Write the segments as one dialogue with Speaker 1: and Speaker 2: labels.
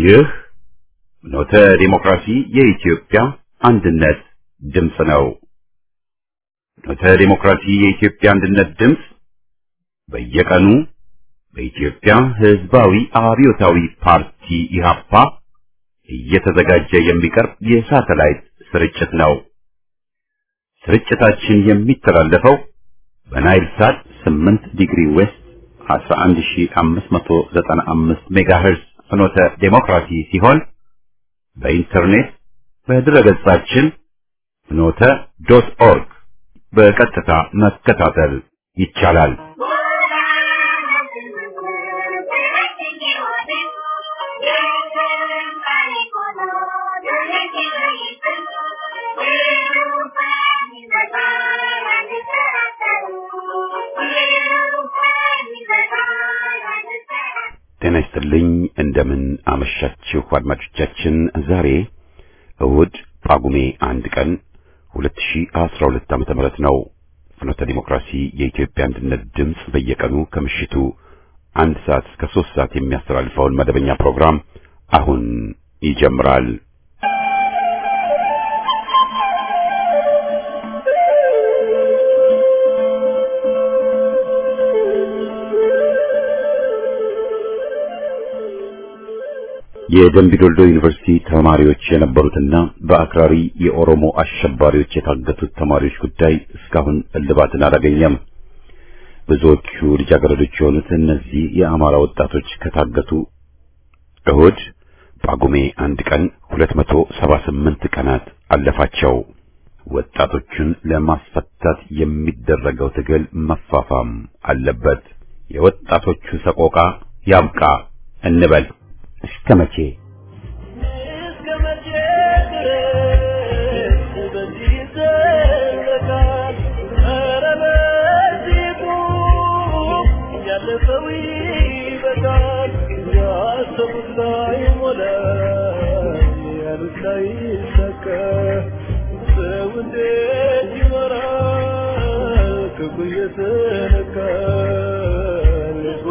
Speaker 1: ይህ ኖተ ዲሞክራሲ የኢትዮጵያ አንድነት ድምፅ ነው። ኖተ ዲሞክራሲ የኢትዮጵያ አንድነት ድምፅ በየቀኑ በኢትዮጵያ ሕዝባዊ አብዮታዊ ፓርቲ ኢህአፓ እየተዘጋጀ የሚቀርብ የሳተላይት ስርጭት ነው። ስርጭታችን የሚተላለፈው በናይል ሳት 8 ዲግሪ ዌስት 11595 ሜጋሄርዝ ፍኖተ ዴሞክራሲ ሲሆን በኢንተርኔት በድረገጻችን ፍኖተ ዶት ኦርግ በቀጥታ መከታተል ይቻላል። ጤና ይስጥልኝ። እንደምን አመሻችሁ አድማጮቻችን። ዛሬ እሁድ ጳጉሜ አንድ ቀን 2012 ዓመተ ምህረት ነው። ፍኖተ ዲሞክራሲ የኢትዮጵያ አንድነት ድምፅ በየቀኑ ከምሽቱ አንድ ሰዓት እስከ ሶስት ሰዓት የሚያስተላልፈውን መደበኛ ፕሮግራም አሁን ይጀምራል። የደምቢዶልዶ ዩኒቨርሲቲ ተማሪዎች የነበሩትና በአክራሪ የኦሮሞ አሸባሪዎች የታገቱት ተማሪዎች ጉዳይ እስካሁን እልባትን አላገኘም። ብዙዎቹ ልጃገረዶች የሆኑት እነዚህ የአማራ ወጣቶች ከታገቱ እሁድ ጳጉሜ አንድ ቀን 278 ቀናት አለፋቸው። ወጣቶቹን ለማስፈታት የሚደረገው ትግል መፋፋም አለበት። የወጣቶቹ ሰቆቃ ያብቃ እንበል። እስከ መቼ
Speaker 2: እስከ መቼ ድረስ በዚህ ይዘለቃል? ኧረ በዚህ ቁም፣ ያለፈው ይበቃል። ያሰቡት ላይሞላ፣ ያሉት ላይሳካ፣ ሰው እንዴት ይኖራል? ክፉ እየተነካ ልቡ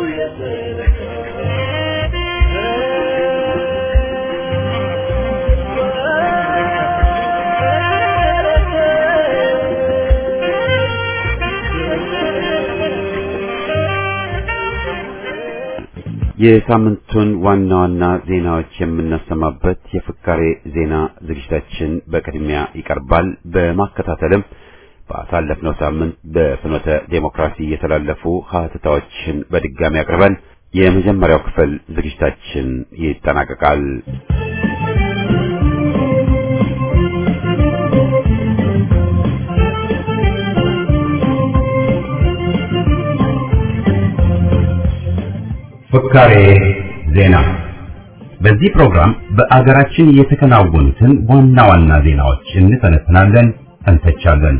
Speaker 1: የሳምንቱን ዋና ዋና ዜናዎች የምናሰማበት የፍካሬ ዜና ዝግጅታችን በቅድሚያ ይቀርባል። በማከታተልም በአሳለፍነው ሳምንት በፍኖተ ዴሞክራሲ የተላለፉ ሀተታዎችን በድጋሚ አቅርበን የመጀመሪያው ክፍል ዝግጅታችን ይጠናቀቃል። ፍካሬ ዜና። በዚህ ፕሮግራም በአገራችን የተከናወኑትን ዋና ዋና ዜናዎች እንተነትናለን፣ እንተቻለን።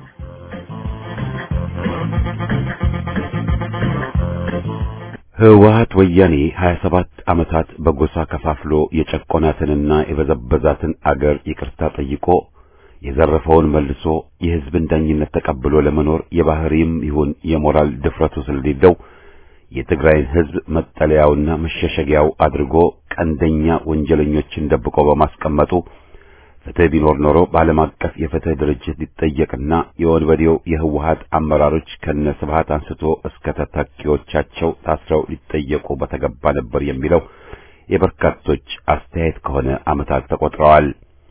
Speaker 1: ህወሓት ወያኔ 27 ዓመታት በጎሳ ከፋፍሎ የጨቆናትንና የበዘበዛትን አገር ይቅርታ ጠይቆ የዘረፈውን መልሶ የህዝብን ዳኝነት ተቀብሎ ለመኖር የባህሪም ይሁን የሞራል ድፍረቱ ስለሌለው የትግራይን ህዝብ መጠለያውና መሸሸጊያው አድርጎ ቀንደኛ ወንጀለኞችን ደብቆ በማስቀመጡ ፍትህ ቢኖር ኖሮ በዓለም አቀፍ የፍትህ ድርጅት ሊጠየቅና የወንበዴው የህወሓት አመራሮች ከነ ስብሃት አንስቶ እስከ ተተኪዎቻቸው ታስረው ሊጠየቁ በተገባ ነበር የሚለው የበርካቶች አስተያየት ከሆነ ዓመታት ተቆጥረዋል።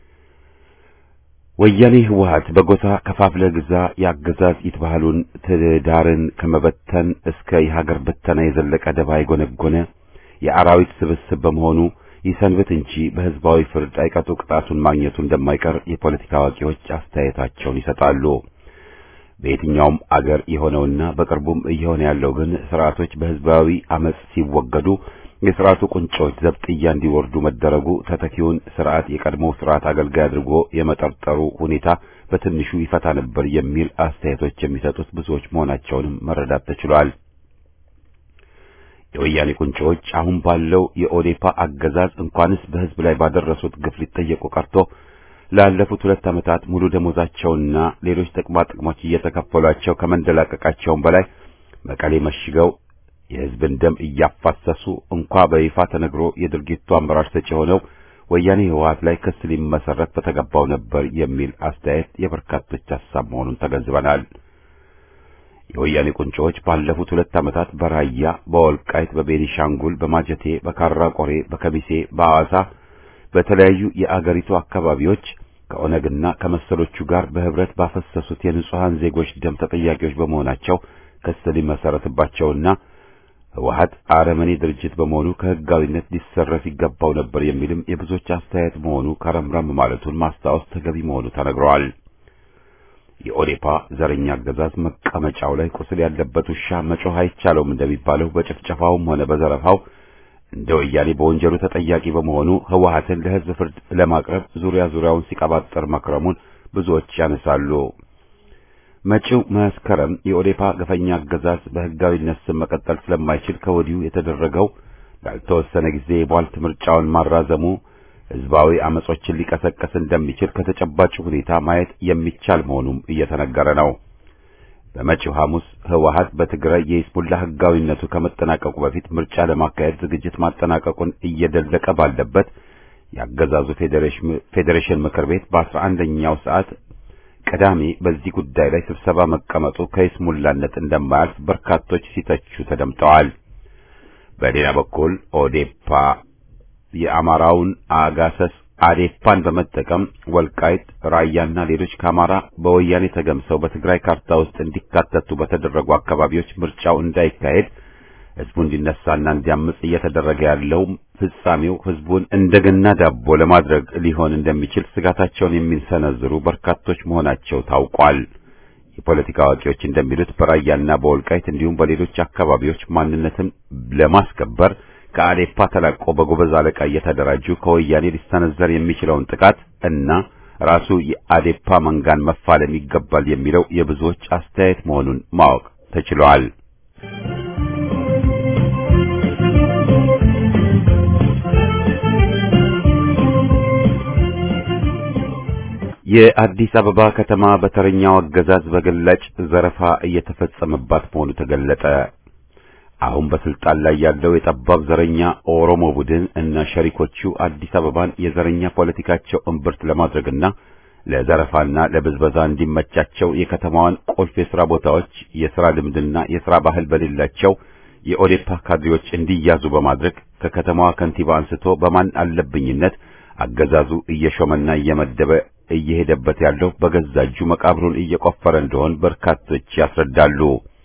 Speaker 1: ወያኔ ህወሓት በጎሳ ከፋፍለ ግዛ የአገዛዝ ይትባህሉን ትዳርን ከመበተን እስከ የሀገር በተና የዘለቀ ደባ የጎነጎነ የአራዊት ስብስብ በመሆኑ ይሰንብት እንጂ በህዝባዊ ፍርድ አይቀጡ ቅጣቱን ማግኘቱ እንደማይቀር የፖለቲካ አዋቂዎች አስተያየታቸውን ይሰጣሉ። በየትኛውም አገር የሆነውና በቅርቡም እየሆነ ያለው ግን ስርዓቶች በህዝባዊ አመጽ ሲወገዱ የስርዓቱ ቁንጮች ዘብጥያ እንዲወርዱ መደረጉ ተተኪውን ስርዓት የቀድሞው ስርዓት አገልጋይ አድርጎ የመጠርጠሩ ሁኔታ በትንሹ ይፈታ ነበር የሚል አስተያየቶች የሚሰጡት ብዙዎች መሆናቸውንም መረዳት ተችሏል። የወያኔ ቁንጮዎች አሁን ባለው የኦዴፓ አገዛዝ እንኳንስ በህዝብ ላይ ባደረሱት ግፍ ሊጠየቁ ቀርቶ ላለፉት ሁለት ዓመታት ሙሉ ደሞዛቸውና ሌሎች ጥቅማ ጥቅሞች እየተከፈሏቸው ከመንደላቀቃቸውም በላይ መቀሌ መሽገው የሕዝብን ደም እያፋሰሱ እንኳ በይፋ ተነግሮ የድርጊቱ አመራር ሰጪ ሆነው ወያኔ ህወሓት ላይ ክስ ሊመሰረት በተገባው ነበር የሚል አስተያየት የበርካቶች ሐሳብ መሆኑን ተገንዝበናል። የወያኔ ቁንጮዎች ባለፉት ሁለት ዓመታት በራያ፣ በወልቃይት፣ በቤኒሻንጉል፣ በማጀቴ፣ በካራ ቆሬ፣ በከሚሴ፣ በሐዋሳ በተለያዩ የአገሪቱ አካባቢዎች ከኦነግና ከመሰሎቹ ጋር በህብረት ባፈሰሱት የንጹሐን ዜጎች ደም ተጠያቂዎች በመሆናቸው ክስ ሊመሰረትባቸውና ህወሓት አረመኔ ድርጅት በመሆኑ ከህጋዊነት ሊሰረፍ ይገባው ነበር የሚልም የብዙዎች አስተያየት መሆኑ ከረምረም ማለቱን ማስታወስ ተገቢ መሆኑ ተነግረዋል። የኦዴፓ ዘረኛ አገዛዝ መቀመጫው ላይ ቁስል ያለበት ውሻ መጮህ አይቻለውም እንደሚባለው በጭፍጨፋውም ሆነ በዘረፋው እንደ ወያኔ በወንጀሉ ተጠያቂ በመሆኑ ህወሓትን ለህዝብ ፍርድ ለማቅረብ ዙሪያ ዙሪያውን ሲቀባጠር መክረሙን ብዙዎች ያነሳሉ። መጪው መስከረም የኦዴፓ ገፈኛ አገዛዝ በህጋዊነት ስም መቀጠል ስለማይችል ከወዲሁ የተደረገው ላልተወሰነ ጊዜ የቧልት ምርጫውን ማራዘሙ ህዝባዊ አመጾችን ሊቀሰቀስ እንደሚችል ከተጨባጭ ሁኔታ ማየት የሚቻል መሆኑም እየተነገረ ነው። በመጪው ሐሙስ ህወሓት በትግራይ የሂዝቡላ ህጋዊነቱ ከመጠናቀቁ በፊት ምርጫ ለማካሄድ ዝግጅት ማጠናቀቁን እየደለቀ ባለበት የአገዛዙ ፌዴሬሽን ምክር ቤት በአስራ አንደኛው ሰዓት ቅዳሜ በዚህ ጉዳይ ላይ ስብሰባ መቀመጡ ከይስሙላነት እንደማያልፍ በርካቶች ሲተቹ ተደምጠዋል። በሌላ በኩል ኦዴፓ የአማራውን አጋሰስ አዴፓን በመጠቀም ወልቃይት፣ ራያና ሌሎች ከአማራ በወያኔ ተገምሰው በትግራይ ካርታ ውስጥ እንዲካተቱ በተደረጉ አካባቢዎች ምርጫው እንዳይካሄድ ህዝቡ እንዲነሳና እንዲያምጽ እየተደረገ ያለው ፍጻሜው ህዝቡን እንደገና ዳቦ ለማድረግ ሊሆን እንደሚችል ስጋታቸውን የሚሰነዝሩ በርካቶች መሆናቸው ታውቋል። የፖለቲካ አዋቂዎች እንደሚሉት በራያና በወልቃይት እንዲሁም በሌሎች አካባቢዎች ማንነትን ለማስከበር ከአዴፓ ተላቆ በጎበዝ አለቃ እየተደራጁ ከወያኔ ሊሰነዘር የሚችለውን ጥቃት እና ራሱ የአዴፓ መንጋን መፋለም ይገባል የሚለው የብዙዎች አስተያየት መሆኑን ማወቅ ተችሏል። የአዲስ አበባ ከተማ በተረኛው አገዛዝ በግላጭ ዘረፋ እየተፈጸመባት መሆኑ ተገለጠ። አሁን በስልጣን ላይ ያለው የጠባብ ዘረኛ ኦሮሞ ቡድን እና ሸሪኮቹ አዲስ አበባን የዘረኛ ፖለቲካቸው እምብርት ለማድረግና ለዘረፋና ለብዝበዛ እንዲመቻቸው የከተማዋን ቁልፍ የሥራ ቦታዎች የሥራ ልምድና የሥራ ባህል በሌላቸው የኦዴፓ ካድሬዎች እንዲያዙ በማድረግ ከከተማዋ ከንቲባ አንስቶ በማን አለብኝነት አገዛዙ እየሾመና እየመደበ እየሄደበት ያለው በገዛ እጁ መቃብሩን እየቆፈረ እንደሆን በርካቶች ያስረዳሉ።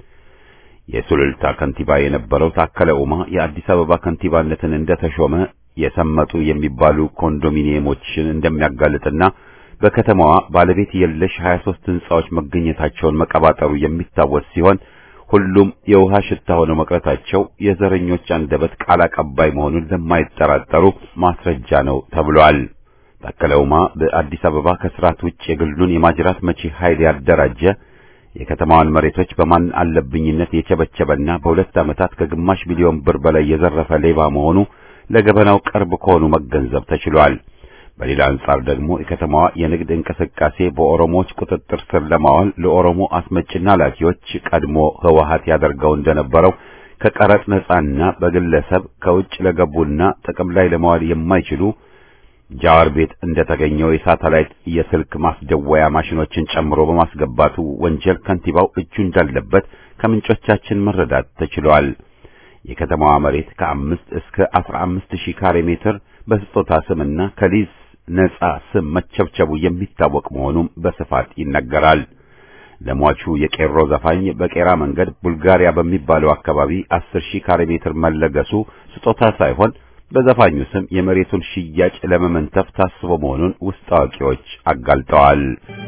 Speaker 1: የሱሉልታ ከንቲባ የነበረው ታከለ ኡማ የአዲስ አበባ ከንቲባነትን እንደተሾመ የሰመጡ የሚባሉ ኮንዶሚኒየሞችን እንደሚያጋልጥና በከተማዋ ባለቤት የለሽ 23 ሕንጻዎች መገኘታቸውን መቀባጠሩ የሚታወስ ሲሆን ሁሉም የውሃ ሽታ ሆነው መቅረታቸው የዘረኞች አንደበት ቃል አቀባይ መሆኑን ለማይጠራጠሩ ማስረጃ ነው ተብሏል። ታከለ ኡማ በአዲስ አበባ ከስርዓት ውጭ የግሉን የማጅራት መቺ ኃይል ያደራጀ የከተማዋን መሬቶች በማን አለብኝነት የቸበቸበና በሁለት ዓመታት ከግማሽ ሚሊዮን ብር በላይ የዘረፈ ሌባ መሆኑ ለገበናው ቅርብ ከሆኑ መገንዘብ ተችሏል። በሌላ አንጻር ደግሞ የከተማዋ የንግድ እንቅስቃሴ በኦሮሞዎች ቁጥጥር ስር ለማዋል ለኦሮሞ አስመጭና ላኪዎች ቀድሞ ህወሓት ያደርገው እንደነበረው ከቀረጥ ነጻና በግለሰብ ከውጭ ለገቡና ጥቅም ላይ ለማዋል የማይችሉ ጃዋር ቤት እንደተገኘው የሳተላይት የስልክ ማስደወያ ማሽኖችን ጨምሮ በማስገባቱ ወንጀል ከንቲባው እጁ እንዳለበት ከምንጮቻችን መረዳት ተችሏል። የከተማዋ መሬት ከአምስት እስከ አስራ አምስት ሺህ ካሬ ሜትር በስጦታ ስምና ከሊዝ ነጻ ስም መቸብቸቡ የሚታወቅ መሆኑም በስፋት ይነገራል። ለሟቹ የቄሮ ዘፋኝ በቄራ መንገድ ቡልጋሪያ በሚባለው አካባቢ አስር ሺህ ካሬ ሜትር መለገሱ ስጦታ ሳይሆን በዘፋኙ ስም የመሬቱን ሽያጭ ለመመንተፍ ታስቦ መሆኑን ውስጥ አዋቂዎች አጋልጠዋል።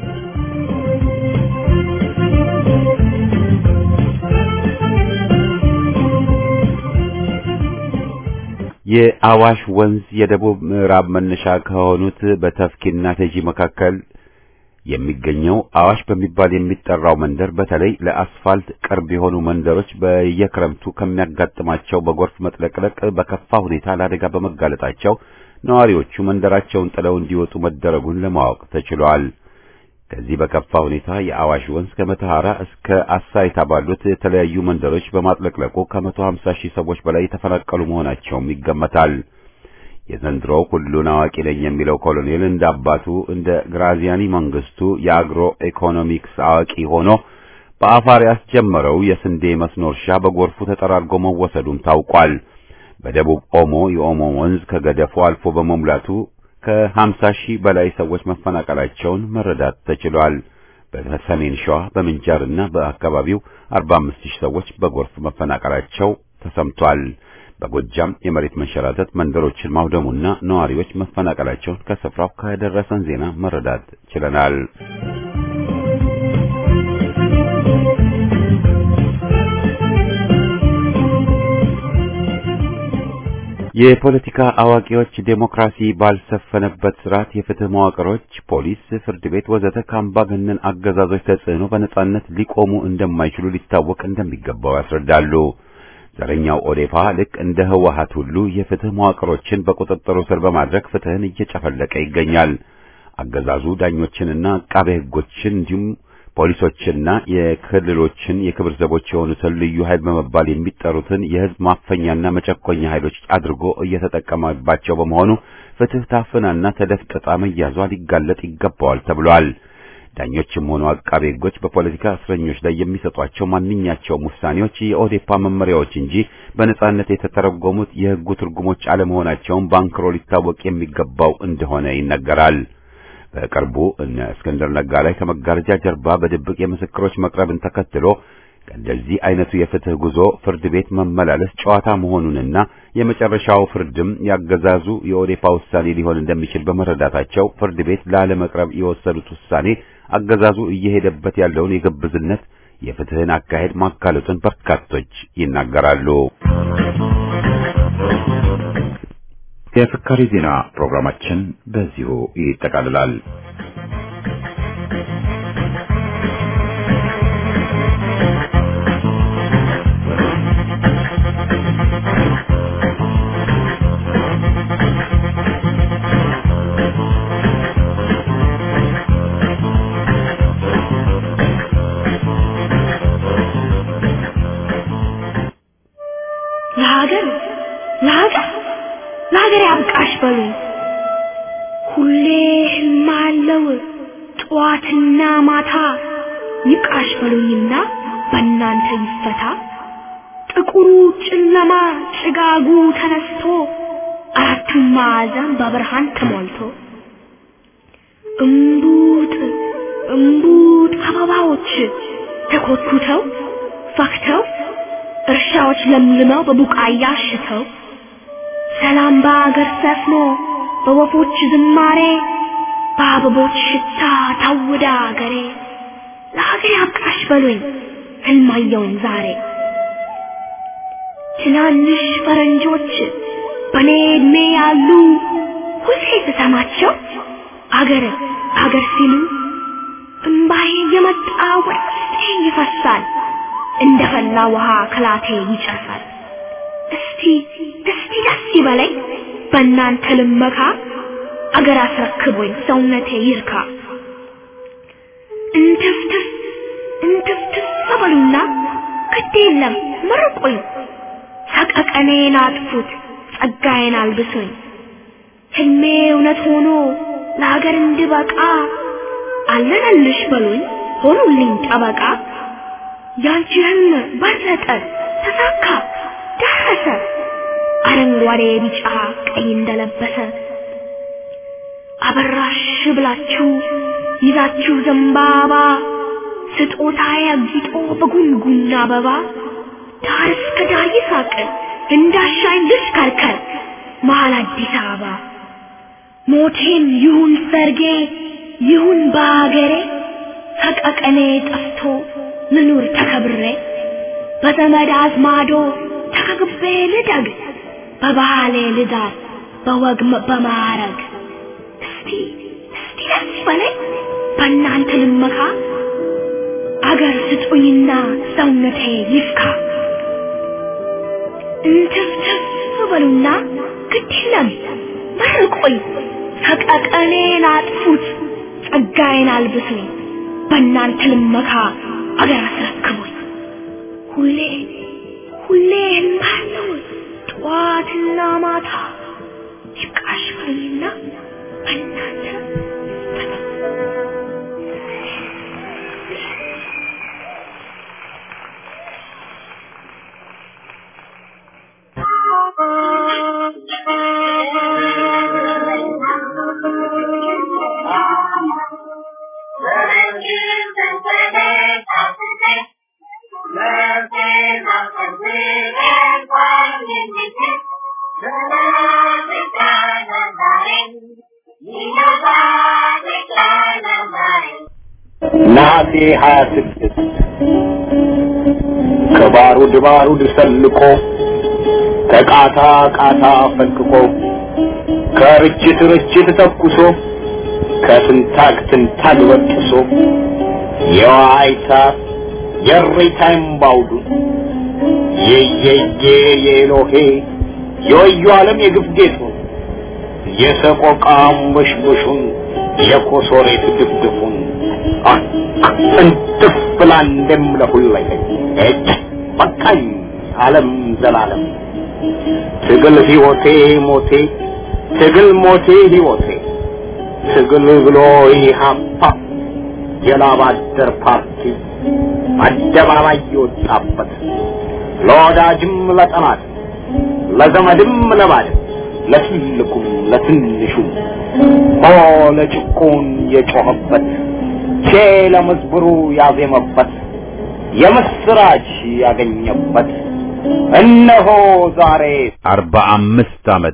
Speaker 1: የአዋሽ ወንዝ የደቡብ ምዕራብ መነሻ ከሆኑት በተፍኪና ተጂ መካከል የሚገኘው አዋሽ በሚባል የሚጠራው መንደር በተለይ ለአስፋልት ቅርብ የሆኑ መንደሮች በየክረምቱ ከሚያጋጥማቸው በጎርፍ መጥለቅለቅ በከፋ ሁኔታ ለአደጋ በመጋለጣቸው ነዋሪዎቹ መንደራቸውን ጥለው እንዲወጡ መደረጉን ለማወቅ ተችሏል። ከዚህ በከፋ ሁኔታ የአዋሽ ወንዝ ከመተሐራ እስከ አሳይታ ባሉት የተለያዩ መንደሮች በማጥለቅለቁ ከመቶ ሀምሳ ሺህ ሰዎች በላይ የተፈናቀሉ መሆናቸውም ይገመታል። የዘንድሮው ሁሉን አዋቂ ነኝ የሚለው ኮሎኔል እንደ አባቱ እንደ ግራዚያኒ መንግስቱ የአግሮ ኢኮኖሚክስ አዋቂ ሆኖ በአፋር ያስጀመረው የስንዴ መስኖ እርሻ በጎርፉ ተጠራርጎ መወሰዱም ታውቋል። በደቡብ ኦሞ የኦሞ ወንዝ ከገደፉ አልፎ በመሙላቱ ከሀምሳ ሺህ በላይ ሰዎች መፈናቀላቸውን መረዳት ተችሏል። በሰሜን ሸዋ በምንጃርና በአካባቢው አርባ አምስት ሺህ ሰዎች በጎርፍ መፈናቀላቸው ተሰምቷል። በጎጃም የመሬት መንሸራተት መንደሮችን ማውደሙና ነዋሪዎች መፈናቀላቸውን ከስፍራው ከደረሰን ዜና መረዳት ችለናል። የፖለቲካ አዋቂዎች ዴሞክራሲ ባልሰፈነበት ስርዓት የፍትህ መዋቅሮች፣ ፖሊስ፣ ፍርድ ቤት ወዘተ ከአምባገነን አገዛዞች ተጽዕኖ በነጻነት ሊቆሙ እንደማይችሉ ሊታወቅ እንደሚገባው ያስረዳሉ። ዘረኛው ኦዴፓ ልክ እንደ ህወሓት ሁሉ የፍትህ መዋቅሮችን በቁጥጥሩ ስር በማድረግ ፍትህን እየጨፈለቀ ይገኛል። አገዛዙ ዳኞችንና አቃቤ ህጎችን እንዲሁም ፖሊሶችና የክልሎችን የክብር ዘቦች የሆኑትን ልዩ ኃይል በመባል የሚጠሩትን የህዝብ ማፈኛና መጨኮኛ ኃይሎች አድርጎ እየተጠቀመባቸው በመሆኑ ፍትህ ታፍናና ተደፍጥጣ መያዟ ሊጋለጥ ይገባዋል ተብሏል። ዳኞችም ሆኑ አቃቤ ህጎች በፖለቲካ እስረኞች ላይ የሚሰጧቸው ማንኛቸውም ውሳኔዎች የኦዴፓ መመሪያዎች እንጂ በነጻነት የተተረጎሙት የህጉ ትርጉሞች አለመሆናቸውን ባንክሮ ሊታወቅ የሚገባው እንደሆነ ይነገራል። በቅርቡ እነ እስክንድር ነጋ ላይ ከመጋረጃ ጀርባ በድብቅ የምስክሮች መቅረብን ተከትሎ ከእንደዚህ አይነቱ የፍትህ ጉዞ ፍርድ ቤት መመላለስ ጨዋታ መሆኑንና የመጨረሻው ፍርድም ያገዛዙ የኦዴፓ ውሳኔ ሊሆን እንደሚችል በመረዳታቸው ፍርድ ቤት ላለመቅረብ የወሰዱት ውሳኔ አገዛዙ እየሄደበት ያለውን የግብዝነት የፍትህን አካሄድ ማጋለጡን በርካቶች ይናገራሉ። የፍካሪ ዜና ፕሮግራማችን በዚሁ ይጠቃልላል።
Speaker 3: ለሀገር ለሀገር ለሀገር ያብቃሽ በሉኝ። ሁሌ ህልም አለው ጠዋትና ማታ ይብቃሽ በሉኝና በእናንተ ይፈታ። ጥቁሩ ጨለማ ጭጋጉ ተነስቶ አራቱም ማዕዘን በብርሃን ተሞልቶ እምቡጥ እምቡጥ አበባዎች ተኮትኩተው ፈክተው እርሻዎች ለምልመው በቡቃያ አሽተው ሰላም በአገር ሰፍኖ በወፎች ዝማሬ በአበቦች ሽታ ታውዳ አገሬ ለሀገር ያብቃሽ በሉኝ ህልማየውን ዛሬ ትናንሽ ፈረንጆች በኔ እድሜ ያሉ ሁሌ ስሰማቸው አገር አገር ሲሉ እምባዬ የመጣ ወደ ውስጤ ይፈሳል እንደ ፈላ ውሃ ከላቴ ይጨሳል። እስቲ እስቲ ደስ ይበለኝ በእናንተ ልመካ አገር አስረክቦኝ ሰውነቴ ይርካ። እንትፍትፍ እንትፍትፍ በሉና ግድ የለም መርቁኝ፣ ሰቀቀኔን አጥፉት፣ ጸጋዬን አልብሱኝ። ህልሜ እውነት ሆኖ ለሀገር እንድበቃ አለነልሽ በሉኝ ሆኑልኝ ጠበቃ። ያንቺ ህልም በለጠ ተሳካ ደረሰ አረንጓዴ ቢጫ ቀይ እንደለበሰ አበራሽ ብላችሁ ይዛችሁ ዘንባባ ስጦታ ያጊጦ በጉንጉን አበባ ዳር እስከ ዳር ይሳቅ እንዳሻኝ ልሽከርከር መሀል አዲስ አበባ ሞቴም ይሁን ሰርጌ ይሁን በአገሬ ሰቀቀኔ ጠፍቶ ልኑር ተከብሬ በዘመድ አዝማዶ ተከግቤ ልደግ በባህሌ ልዳር በወግ በማዕረግ እስቲ እስቲ ደስ በለኝ በእናንተ ልመካ አገር ስጡኝና ሰውነቴ ይፍካ እንትፍትፍ በሉና ግድ የለም መርቆኝ ሰቀቀኔን አጥፉት ጸጋዬን አልብሱኝ በእናንተ ልመካ አገር አስረክቡኝ ሁሌ ሁሌ እልምሃለሁ ጠዋትና ማታ ይብቃሽ በሉኝና በእናንተ
Speaker 4: ነሐሴ ሀያ ስድስት ከባሩድ ባሩድ ሰልቆ ከቃታ ቃታ ፈንቅቆ ከርችት ርችት ተኩሶ ከትንታግ ትንታግ በጥሶ የዋይታ የሬታይም ባውዱ የየየ የኤሎሄ የወዩ ዓለም የግፍ ጌጡ የሰቆቃ አንበሽበሹን የኮሶሬት ድፍድፉን እንትፍ ብላ እንደምለሁለኝ እጭ በቃኝ ዓለም ዘላለም ትግል ሕይወቴ ሞቴ ትግል ሞቴ ሕይወቴ ትግል ብሎ ኢህአፓ የላብ አደር ፓርቲ አደባባይ የወጣበት ለወዳጅም ለጠላት ለዘመድም ለባድም ለትልቁም ለትንሹም ሆ ለጭቁን የጮኸበት ቼ ለመዝብሩ ያዜመበት የምስራች ያገኘበት እነሆ ዛሬ
Speaker 1: አርባ አምስት ዓመት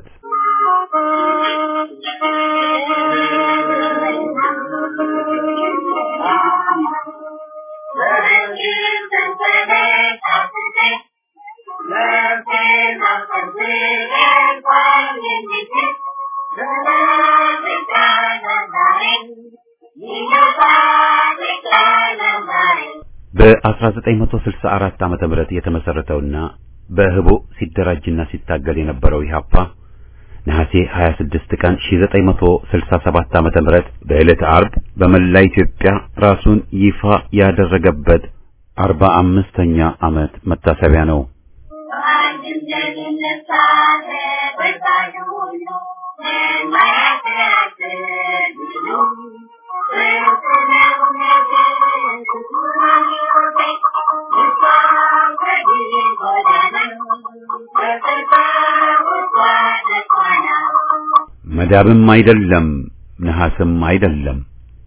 Speaker 1: በ1964 ዓመተ ምህረት የተመሰረተውና በህቡ ሲደራጅና ሲታገል የነበረው ኢህአፓ ነሐሴ 26 ቀን 1967 ዓመተ ምህረት በዕለተ አርብ በመላ ኢትዮጵያ ራሱን ይፋ ያደረገበት 45ኛ ዓመት መታሰቢያ ነው። መዳብም አይደለም፣ ነሐስም አይደለም፣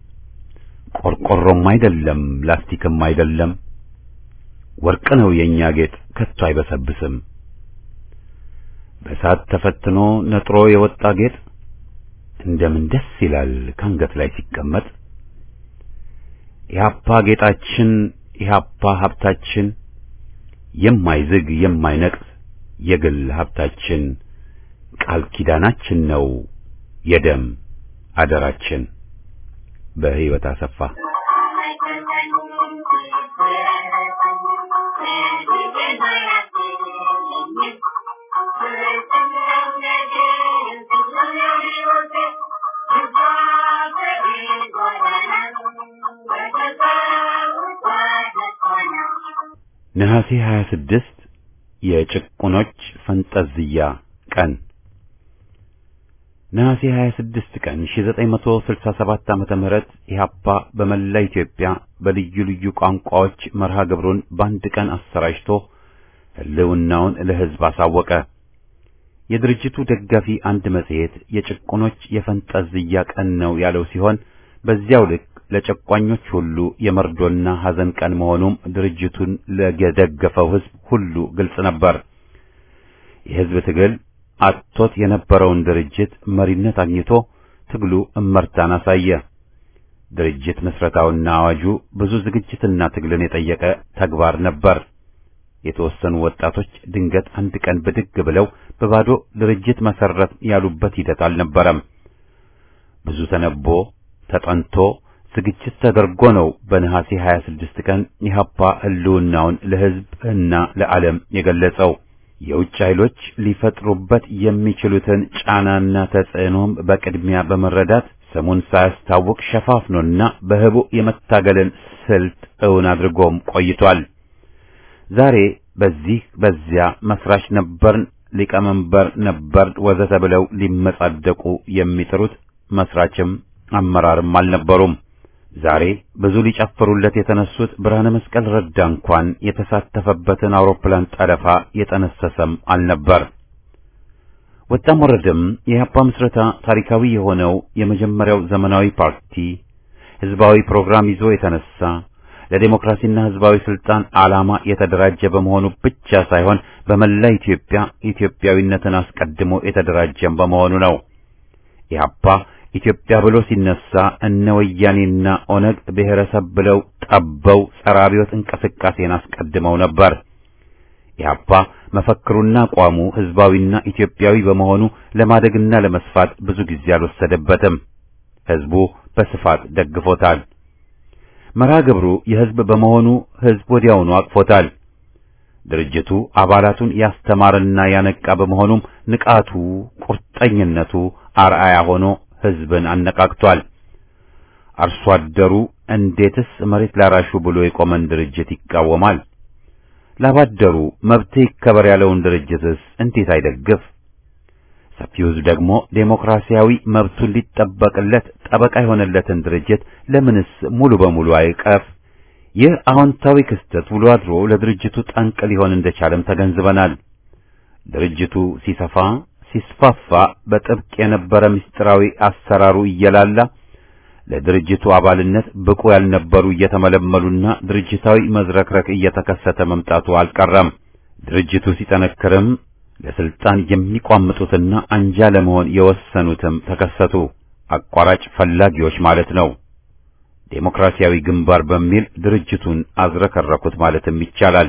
Speaker 1: ቆርቆሮም አይደለም፣ ላስቲክም አይደለም፣ ወርቅ ነው የኛ ጌጥ ከቶ አይበሰብስም። በእሳት ተፈትኖ ነጥሮ የወጣ ጌጥ እንደምን ደስ ይላል ካንገት ላይ ሲቀመጥ። ኢህአፓ ጌጣችን፣ ኢህአፓ ሀብታችን፣ የማይዝግ የማይነቅስ የግል ሀብታችን፣ ቃል ኪዳናችን ነው የደም አደራችን። በህይወት አሰፋ ነሐሴ 26 የጭቁኖች ፈንጠዝያ ቀን ነሐሴ 26 ቀን 1967 ዓመተ ምህረት ኢህአፓ በመላ ኢትዮጵያ በልዩ ልዩ ቋንቋዎች መርሃ ግብሩን በአንድ ቀን አሰራጭቶ ህልውናውን ለህዝብ አሳወቀ። የድርጅቱ ደጋፊ አንድ መጽሔት የጭቁኖች የፈንጠዝያ ቀን ነው ያለው ሲሆን በዚያው ልክ ለጨቋኞች ሁሉ የመርዶና ሐዘን ቀን መሆኑም ድርጅቱን ለደገፈው ህዝብ ሁሉ ግልጽ ነበር። የህዝብ ትግል አጥቶት የነበረውን ድርጅት መሪነት አግኝቶ ትግሉ እመርታን አሳየ። ድርጅት መስረታውና አዋጁ ብዙ ዝግጅትና ትግልን የጠየቀ ተግባር ነበር። የተወሰኑ ወጣቶች ድንገት አንድ ቀን ብድግ ብለው በባዶ ድርጅት መሰረት ያሉበት ሂደት አልነበረም። ብዙ ተነቦ ተጠንቶ ዝግጅት ተደርጎ ነው በነሐሴ 26 ቀን ኢህአፓ ህልውናውን ለህዝብ እና ለዓለም የገለጸው። የውጭ ኃይሎች ሊፈጥሩበት የሚችሉትን ጫናና ተጽዕኖም በቅድሚያ በመረዳት ስሙን ሳያስታውቅ ሸፋፍኖና በህቡ የመታገልን ስልት እውን አድርጎም ቆይቷል። ዛሬ በዚህ በዚያ መስራች ነበርን፣ ሊቀመንበር ነበርን ወዘተ ብለው ሊመጻደቁ የሚጥሩት መስራችም አመራርም አልነበሩም። ዛሬ ብዙ ሊጨፍሩለት የተነሱት ብርሃነ መስቀል ረዳ እንኳን የተሳተፈበትን አውሮፕላን ጠለፋ የጠነሰሰም አልነበር። ወጣም ወረደም የኢህአፓ ምስረታ ታሪካዊ የሆነው የመጀመሪያው ዘመናዊ ፓርቲ ህዝባዊ ፕሮግራም ይዞ የተነሳ ለዴሞክራሲና ህዝባዊ ስልጣን ዓላማ የተደራጀ በመሆኑ ብቻ ሳይሆን በመላ ኢትዮጵያ ኢትዮጵያዊነትን አስቀድሞ የተደራጀም በመሆኑ ነው። ኢህአፓ ኢትዮጵያ ብሎ ሲነሳ እነ ወያኔና ኦነግ ብሔረሰብ ብለው ጠበው ጸረ አብዮት እንቅስቃሴን አስቀድመው ነበር። ኢህአፓ መፈክሩና አቋሙ ህዝባዊና ኢትዮጵያዊ በመሆኑ ለማደግና ለመስፋት ብዙ ጊዜ አልወሰደበትም። ህዝቡ በስፋት ደግፎታል። መርሃ ግብሩ የህዝብ በመሆኑ ህዝብ ወዲያውኑ አቅፎታል። ድርጅቱ አባላቱን ያስተማረና ያነቃ በመሆኑም ንቃቱ፣ ቁርጠኝነቱ አርአያ ሆኖ ህዝብን አነቃቅቷል። አርሶ አደሩ እንዴትስ መሬት ላራሹ ብሎ የቆመን ድርጅት ይቃወማል? ላባደሩ መብት ይከበር ያለውን ድርጅትስ እንዴት አይደግፍ? ሰፊው ህዝብ ደግሞ ዴሞክራሲያዊ መብቱን ሊጠበቅለት ጠበቃ የሆነለትን ድርጅት ለምንስ ሙሉ በሙሉ አይቀፍ? ይህ አዎንታዊ ክስተት ውሎ አድሮ ለድርጅቱ ጠንቅ ሊሆን እንደቻለም ተገንዝበናል። ድርጅቱ ሲሰፋ ሲስፋፋ በጥብቅ የነበረ ምስጢራዊ አሰራሩ እየላላ ለድርጅቱ አባልነት ብቁ ያልነበሩ እየተመለመሉና ድርጅታዊ መዝረክረክ እየተከሰተ መምጣቱ አልቀረም። ድርጅቱ ሲጠነክርም ለስልጣን የሚቋምጡትና አንጃ ለመሆን የወሰኑትም ተከሰቱ። አቋራጭ ፈላጊዎች ማለት ነው። ዴሞክራሲያዊ ግንባር በሚል ድርጅቱን አዝረከረኩት ማለትም ይቻላል።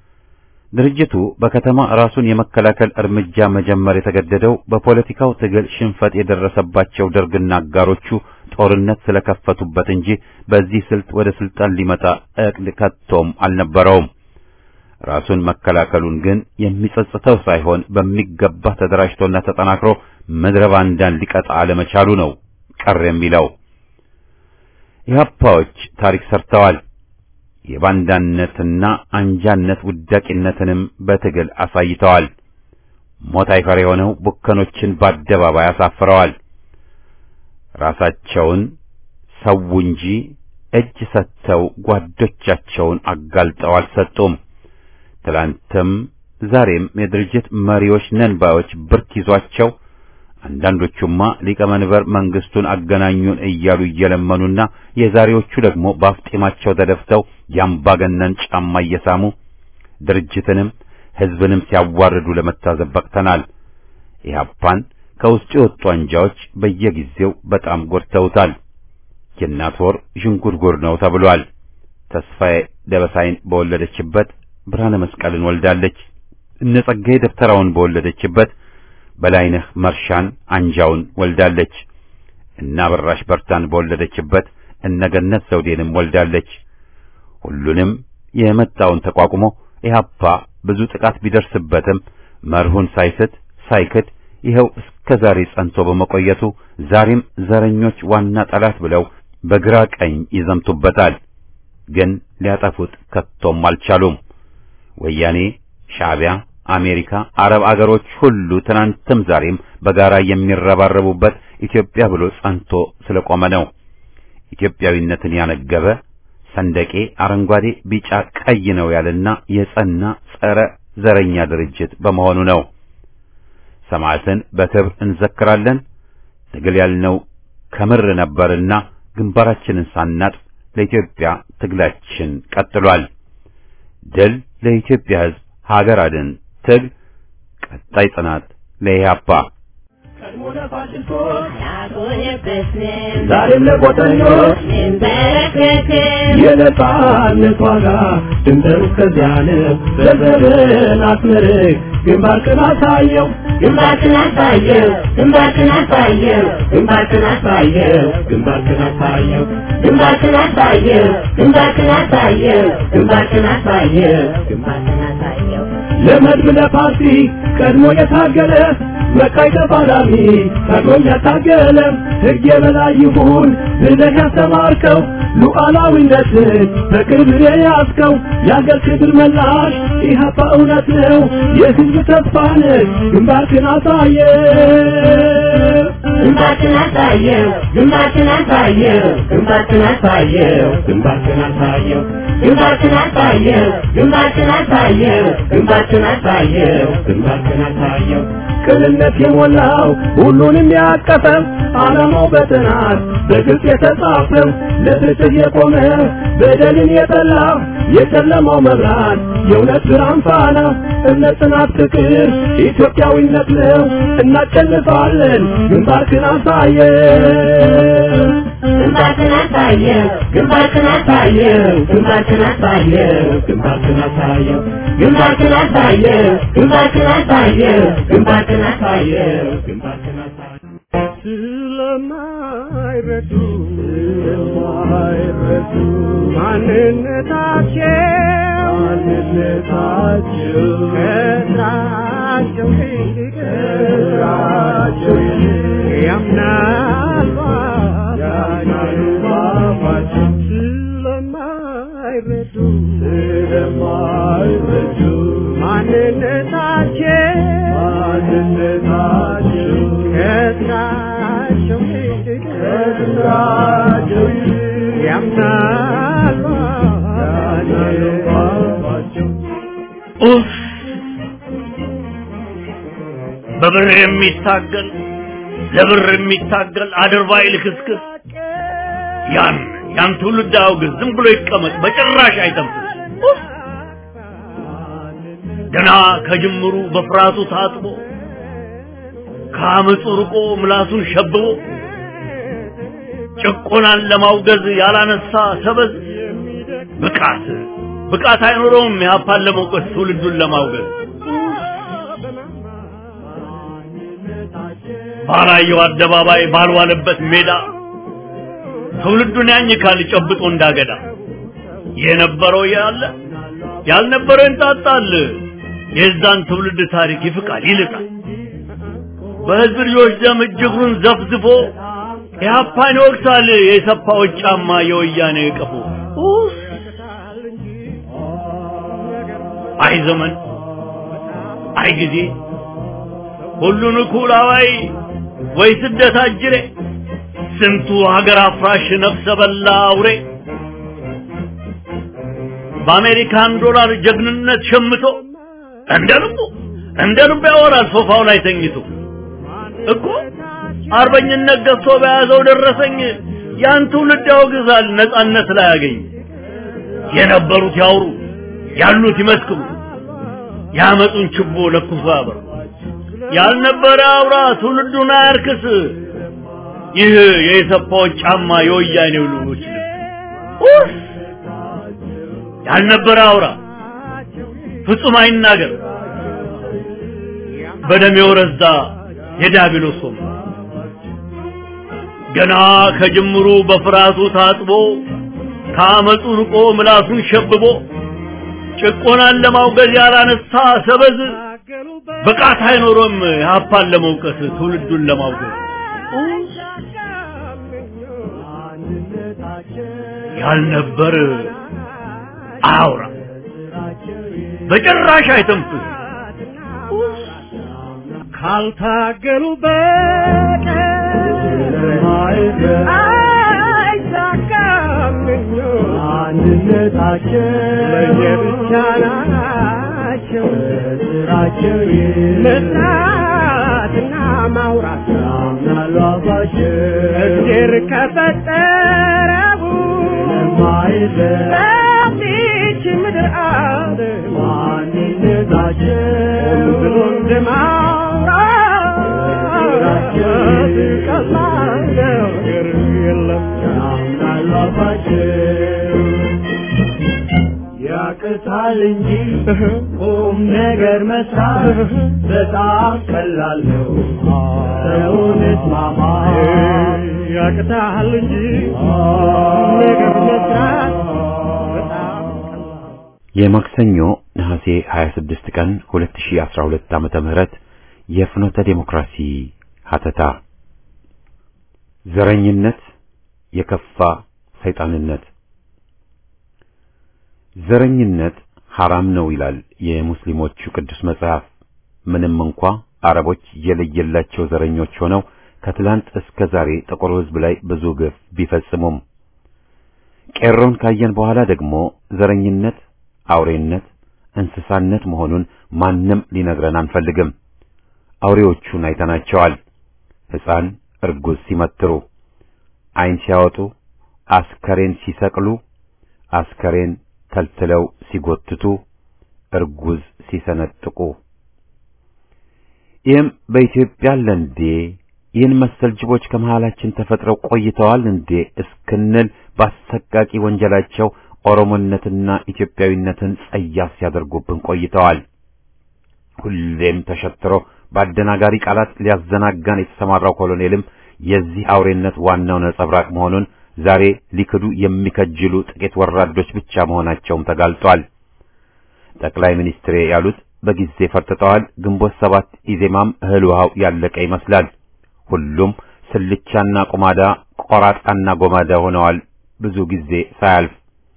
Speaker 1: ድርጅቱ በከተማ ራሱን የመከላከል እርምጃ መጀመር የተገደደው በፖለቲካው ትግል ሽንፈት የደረሰባቸው ደርግና አጋሮቹ ጦርነት ስለከፈቱበት እንጂ በዚህ ስልት ወደ ስልጣን ሊመጣ እቅድ ከቶም አልነበረውም። ራሱን መከላከሉን ግን የሚጸጽተው ሳይሆን በሚገባ ተደራጅቶና ተጠናክሮ ምድረ ባንዳን ሊቀጣ አለመቻሉ ነው ቀር የሚለው። ኢህአፓዎች ታሪክ ሰርተዋል። የባንዳነትና አንጃነት ውዳቂነትንም በትግል አሳይተዋል። ሞት አይፈር የሆነው ቡከኖችን በአደባባይ አሳፍረዋል። ራሳቸውን ሰው እንጂ እጅ ሰጥተው ጓዶቻቸውን አጋልጠው አልሰጡም። ትላንትም ዛሬም የድርጅት መሪዎች ነን ባዮች ብርክ ይዟቸው አንዳንዶቹማ ሊቀመንበር መንግስቱን አገናኙን እያሉ እየለመኑና የዛሬዎቹ ደግሞ በአፍጢማቸው ተደፍተው የአምባገነን ጫማ እየሳሙ ድርጅትንም ሕዝብንም ሲያዋርዱ ለመታዘብ በቅተናል። ኢህአፓን ከውስጡ የወጡ አንጃዎች በየጊዜው በጣም ጎድተውታል። የእናት ወር ዥንጉርጉር ነው ተብሏል። ተስፋዬ ደበሳይን በወለደችበት ብርሃነ መስቀልን ወልዳለች። እነ ጸጋዬ ደብተራውን በወለደችበት በላይነህ መርሻን አንጃውን ወልዳለች። እነ አበራሽ በርታን በወለደችበት እነ ገነት ዘውዴንም ወልዳለች። ሁሉንም የመጣውን ተቋቁሞ ኢህአፓ ብዙ ጥቃት ቢደርስበትም መርሁን ሳይስት ሳይክድ ይኸው እስከ ዛሬ ጸንቶ በመቆየቱ ዛሬም ዘረኞች ዋና ጠላት ብለው በግራ ቀኝ ይዘምቱበታል። ግን ሊያጠፉት ከቶም አልቻሉም። ወያኔ፣ ሻዕቢያ፣ አሜሪካ፣ አረብ አገሮች ሁሉ ትናንትም ዛሬም በጋራ የሚረባረቡበት ኢትዮጵያ ብሎ ጸንቶ ስለቆመ ነው። ኢትዮጵያዊነትን ያነገበ ሰንደቄ አረንጓዴ፣ ቢጫ፣ ቀይ ነው ያለና የጸና ጸረ ዘረኛ ድርጅት በመሆኑ ነው። ሰማዕትን በክብር እንዘክራለን። ትግል ያልነው ከምር ነበርና ግንባራችንን ሳናጥፍ ለኢትዮጵያ ትግላችን ቀጥሏል። ድል ለኢትዮጵያ ሕዝብ፣ ሀገር አድን ትግል፣ ቀጣይ ጽናት ለኢህአፓ።
Speaker 2: ቀድሞ ለፋሽስቶች ዛሬም ለቆጠኞች የነጻነት ዋጋ ድንበሩ እስከዚያ ነው። ዘርዘርን አስመርቅ ግንባርክን አሳየው ግንባርክን አሳየው ግንባርክን አሳየው ግንባርክን አሳየው ግንባርክን አሳየው ግንባርክን አሳየው ግንባርክን አሳየው ግንባርክን አሳየው ግንባርክን አሳየው ለመድብ ለፓርቲ ቀድሞ የታገለ መካይ ተፋላሚ ታግሎም ያታገለ ሕግ የበላይ ይሁን ብለህ ያስተማርከው ሉዓላዊነትን በክብር የያዝከው የአገር ክብር መላሽ ኢህአፓ እውነት ነው የሕዝብ ተስፋ ነህ ግንባርክን አሳየ ግንባርክን አሳየው ግንባርክን አሳየው ግንባርክን አሳየው ግንባርክን አሳየው ግንባርክን አሳየው ግንባርክን አሳየው ግንባርክን አሳየው ግንባርክን አሳየው ቅንነት የሞላው ሁሉንም ያቀፈው ዓላማው በጥናት በግልጽ የተጻፈው ለፍትህ የቆመ በደልን የጠላ የጨለማው መብራት የእውነት ብርሃን ፋና እምነት፣ ጽናት፣ ፍቅር ኢትዮጵያዊነት ነው። እናሸንፋለን። ግንባርክን አሳየው ግንባርክን አሳየው ግንባርክን አሳየው ግንባርክን አሳየው ግንባርክን አሳየው ግንባርክን አሳየው ግንባርክን አሳየው ግንባርክን አሳየው ግንባርክን አሳየው ስለማይረዱ ስለማይረዱ ማንነታቸው ማንነታቸው ከስራቸው ይልቅ ከስራቸው ይልቅ ያምናሉ ያምናሉ ባባቸው ስለማይረዱ ስለማይረዱ ማንነታቸው ማንነታቸው ከስራቸው ይልቅ ከስራቸው ይልቅ ያምናሉ ያምናሉ ባባቸው
Speaker 5: ኡፍ! በብር የሚታገል ለብር የሚታገል አድርባይ ልክስክስ ያን ያን ትውልድ አውግዝ፣ ዝም ብሎ ይቀመጥ፣ በጭራሽ አይተንፍስ። ኡፍ! ገና ከጅምሩ በፍርሃቱ ታጥቦ ከአመፁ ርቆ ምላሱን ሸብቦ ጭቆናን ለማውገዝ ያላነሳ ሰበዝ ብቃት ብቃት አይኖረውም ያፓን ለመውቀስ ትውልዱን ለማውገዝ ባላየው አደባባይ ባልዋለበት ሜዳ ትውልዱን ያኝካል ጨብጦ እንዳገዳ የነበረው ያለ ያልነበረው እንጣጣል የዛን ትውልድ ታሪክ ይፍቃል ይልቃል በህዝብ ልጆች ደም እጅግሩን ዘፍዝፎ ኢህአፓን ይወቅሳል የሰፋዎች ጫማ የወያኔ ቀፎ ኡፍ! አይ ዘመን አይ ጊዜ ሁሉን እኩል አዋይ ወይ ስደት አጅሬ ስንቱ ሀገር አፍራሽ ነፍሰ በላ አውሬ በአሜሪካን ዶላር ጀግንነት ሸምቶ እንደ ልቡ እንደ ልቡ ያወራል ሶፋው ላይ ተኝቶ እኮ አርበኝነት ገዝቶ በያዘው ደረሰኝ ያን ትውልድ ያወግዛል ነጻነት ላይ ያገኝ የነበሩት ያውሩ ያሉት ይመስክሩ ያመጡን ችቦ ለኩሶ ያበሩ ያልነበረ አውራ ትውልዱን አያርክስ ይህ የኢሰፓዎች ጫማ የወያኔው ልጆች ኡፍ! ያልነበረ አውራ ፍጹም አይናገር በደም የወረዛ የዲያብሎስ ወንበር ገና ከጅምሩ በፍርሃቱ ታጥቦ ከአመፁ ርቆ ምላሱን ሸብቦ ጭቆናን ለማውገዝ ያላነሳ ሰበዝ ብቃት አይኖሮም ሀፓን ለመውቀስ ትውልዱን ለማውገዝ ያልነበር አያውራ በጭራሽ አይተንፍስ
Speaker 2: ካልታገሉ በቀር አይሳካም አንድነታቸው ለየብቻ ናቸው ስራቸው መስራትና ማውራት ያምናሉ አባቸው እግዜር ከፈጠረው በዚች ምድር አለ ማንነታቸው ብሎ እንደማውራት ቀላል ነገር የለም ያምናሉ አባቸው ያቅታል እንጂ ቁም ነገር መስራት በጣም ቀላል ነው። ሰውን እስማማ ያቅታል እንጂ ቁም ነገር መስራት በጣም
Speaker 1: የማክሰኞ ነሐሴ 26 ቀን 2012 ዓመተ ምህረት የፍኖተ ዴሞክራሲ ሀተታ ዘረኝነት የከፋ ሰይጣንነት ዘረኝነት ሐራም ነው ይላል የሙስሊሞቹ ቅዱስ መጽሐፍ። ምንም እንኳ አረቦች የለየላቸው ዘረኞች ሆነው ከትላንት እስከ ዛሬ ጥቁር ሕዝብ ላይ ብዙ ግፍ ቢፈጽሙም ቄሮን ካየን በኋላ ደግሞ ዘረኝነት አውሬነት፣ እንስሳነት መሆኑን ማንም ሊነግረን አንፈልግም። አውሬዎቹን አይተናቸዋል። ሕፃን እርጉዝ ሲመትሩ፣ ዓይን ሲያወጡ፣ አስከሬን ሲሰቅሉ፣ አስከሬን ተልትለው ሲጎትቱ፣ እርጉዝ ሲሰነጥቁ ይህም በኢትዮጵያ አለ እንዴ? ይህን መሰል ጅቦች ከመሃላችን ተፈጥረው ቆይተዋል እንዴ እስክንል በአሰቃቂ ወንጀላቸው ኦሮሞነትና ኢትዮጵያዊነትን ጸያፍ ሲያደርጉብን ቆይተዋል። ሁሌም ተሸትሮ በአደናጋሪ ቃላት ሊያዘናጋን የተሰማራው ኮሎኔልም የዚህ አውሬነት ዋናው ነጸብራቅ መሆኑን ዛሬ ሊክዱ የሚከጅሉ ጥቂት ወራዶች ብቻ መሆናቸውም ተጋልጧል። ጠቅላይ ሚኒስትሬ ያሉት በጊዜ ፈርጥጠዋል። ግንቦት ሰባት ኢዜማም እህል ውሃው ያለቀ ይመስላል። ሁሉም ስልቻና ቁማዳ፣ ቆራጣና ጎማዳ ሆነዋል። ብዙ ጊዜ ሳያልፍ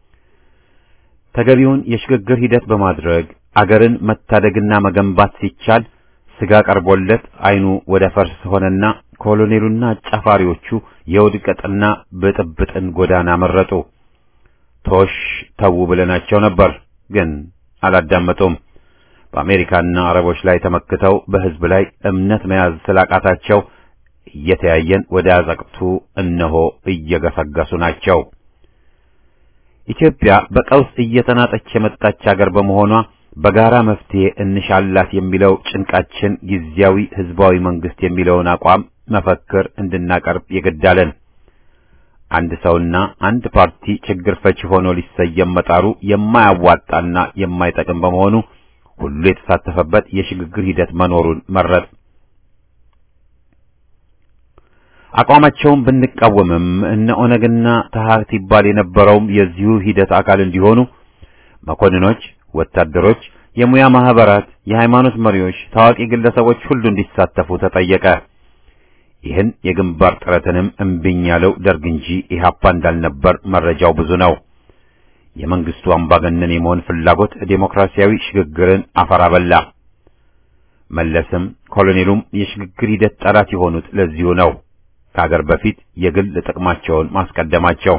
Speaker 1: ተገቢውን የሽግግር ሂደት በማድረግ አገርን መታደግና መገንባት ሲቻል ስጋ ቀርቦለት አይኑ ወደ ፈርስ ሆነና ኮሎኔሉና አጫፋሪዎቹ የውድቀትና ብጥብጥን ጎዳና መረጡ። ቶሽ ተዉ ብለናቸው ነበር፣ ግን አላዳመጡም። በአሜሪካና አረቦች ላይ ተመክተው በሕዝብ ላይ እምነት መያዝ ስላቃታቸው እየተያየን ወደ አዘቅቱ እነሆ እየገሰገሱ ናቸው። ኢትዮጵያ በቀውስ እየተናጠች የመጣች አገር በመሆኗ በጋራ መፍትሄ እንሻላት የሚለው ጭንቃችን ጊዜያዊ ሕዝባዊ መንግስት የሚለውን አቋም መፈክር እንድናቀርብ የገዳለን። አንድ ሰውና አንድ ፓርቲ ችግር ፈቺ ሆኖ ሊሰየም መጣሩ የማያዋጣና የማይጠቅም በመሆኑ ሁሉ የተሳተፈበት የሽግግር ሂደት መኖሩን መረጥ። አቋማቸውን ብንቃወምም እነ ኦነግና ተሐት ይባል የነበረውም የዚሁ ሂደት አካል እንዲሆኑ መኮንኖች፣ ወታደሮች፣ የሙያ ማህበራት፣ የሃይማኖት መሪዎች፣ ታዋቂ ግለሰቦች ሁሉ እንዲሳተፉ ተጠየቀ። ይህን የግንባር ጥረትንም እምቢኝ ያለው ደርግ እንጂ ኢህአፓ እንዳልነበር መረጃው ብዙ ነው። የመንግስቱ አምባገነን የመሆን ፍላጎት ዴሞክራሲያዊ ሽግግርን አፈር አበላ። መለስም ኮሎኔሉም የሽግግር ሂደት ጠላት የሆኑት ለዚሁ ነው። ከሀገር በፊት የግል ጥቅማቸውን ማስቀደማቸው።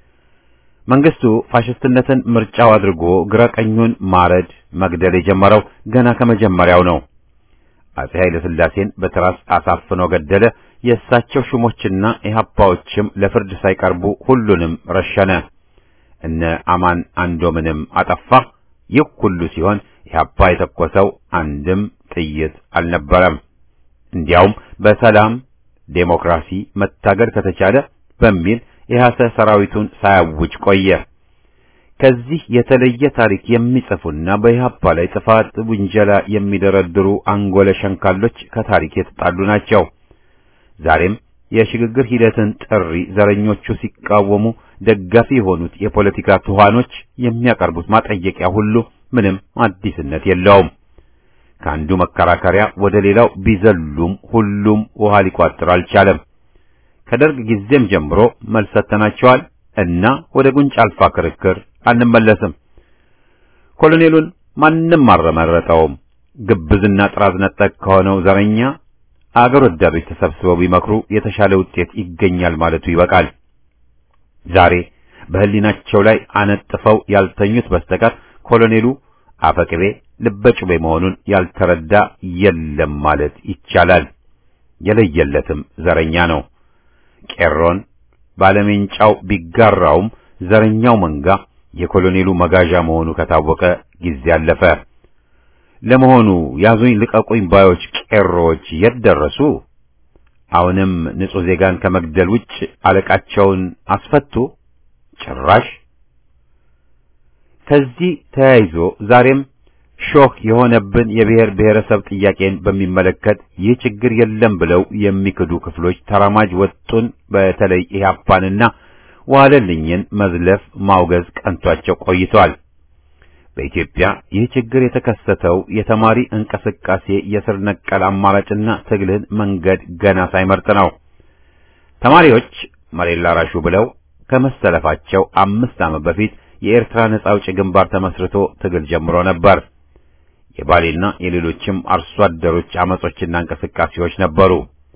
Speaker 1: መንግስቱ ፋሽስትነትን ምርጫው አድርጎ ግራ ቀኙን ማረድ፣ መግደል የጀመረው ገና ከመጀመሪያው ነው። አጼ ኃይለ ሥላሴን በትራስ አሳፍኖ ገደለ። የእሳቸው ሹሞችና ኢህአፓዎችም ለፍርድ ሳይቀርቡ ሁሉንም ረሸነ። እነ አማን አንዶምንም አጠፋ። ይህ ሁሉ ሲሆን ኢህአፓ የተኮሰው አንድም ጥይት አልነበረም። እንዲያውም በሰላም ዴሞክራሲ መታገል ከተቻለ በሚል የሐሰ ሰራዊቱን ሳያውጅ ቆየ። ከዚህ የተለየ ታሪክ የሚጽፉና በኢህአፓ ላይ ጥፋት ውንጀላ የሚደረድሩ አንጎለ ሸንካሎች ከታሪክ የተጣሉ ናቸው። ዛሬም የሽግግር ሂደትን ጥሪ ዘረኞቹ ሲቃወሙ ደጋፊ የሆኑት የፖለቲካ ትኋኖች የሚያቀርቡት ማጠየቂያ ሁሉ ምንም አዲስነት የለውም። ከአንዱ መከራከሪያ ወደ ሌላው ቢዘሉም ሁሉም ውሃ ሊቋጥር አልቻለም። ከደርግ ጊዜም ጀምሮ መልስ ሰጥተናቸዋል እና ወደ ጉንጭ አልፋ ክርክር አንመለስም። ኮሎኔሉን ማንም አልመረጠውም። ግብዝና ጥራዝ ነጠቅ ከሆነው ዘረኛ አገር ወዳዶች ተሰብስበው ቢመክሩ የተሻለ ውጤት ይገኛል ማለቱ ይበቃል። ዛሬ በሕሊናቸው ላይ አነጥፈው ያልተኙት በስተቀር ኮሎኔሉ አፈቅቤ ልበጩቤ መሆኑን ያልተረዳ የለም ማለት ይቻላል። የለየለትም ዘረኛ ነው። ቄሮን ባለሜንጫው ቢጋራውም ዘረኛው መንጋ የኮሎኔሉ መጋዣ መሆኑ ከታወቀ ጊዜ አለፈ። ለመሆኑ ያዙኝ ልቀቁኝ ባዮች ቄሮዎች የት ደረሱ? አሁንም ንጹሕ ዜጋን ከመግደል ውጭ አለቃቸውን አስፈቱ? ጭራሽ ከዚህ ተያይዞ ዛሬም ሾህ የሆነብን የብሔር ብሔረሰብ ጥያቄን በሚመለከት ይህ ችግር የለም ብለው የሚክዱ ክፍሎች ተራማጅ ወጡን በተለይ ኢህአፓንና ዋለልኝን መዝለፍ ማውገዝ ቀንቷቸው ቆይቷል። በኢትዮጵያ ይህ ችግር የተከሰተው የተማሪ እንቅስቃሴ የስር ነቀል አማራጭና ትግልን መንገድ ገና ሳይመርጥ ነው። ተማሪዎች መሬት ላራሹ ብለው ከመሰለፋቸው አምስት ዓመት በፊት የኤርትራ ነጻ አውጪ ግንባር ተመስርቶ ትግል ጀምሮ ነበር። የባሌና የሌሎችም አርሶ አደሮች አመጾችና እንቅስቃሴዎች ነበሩ።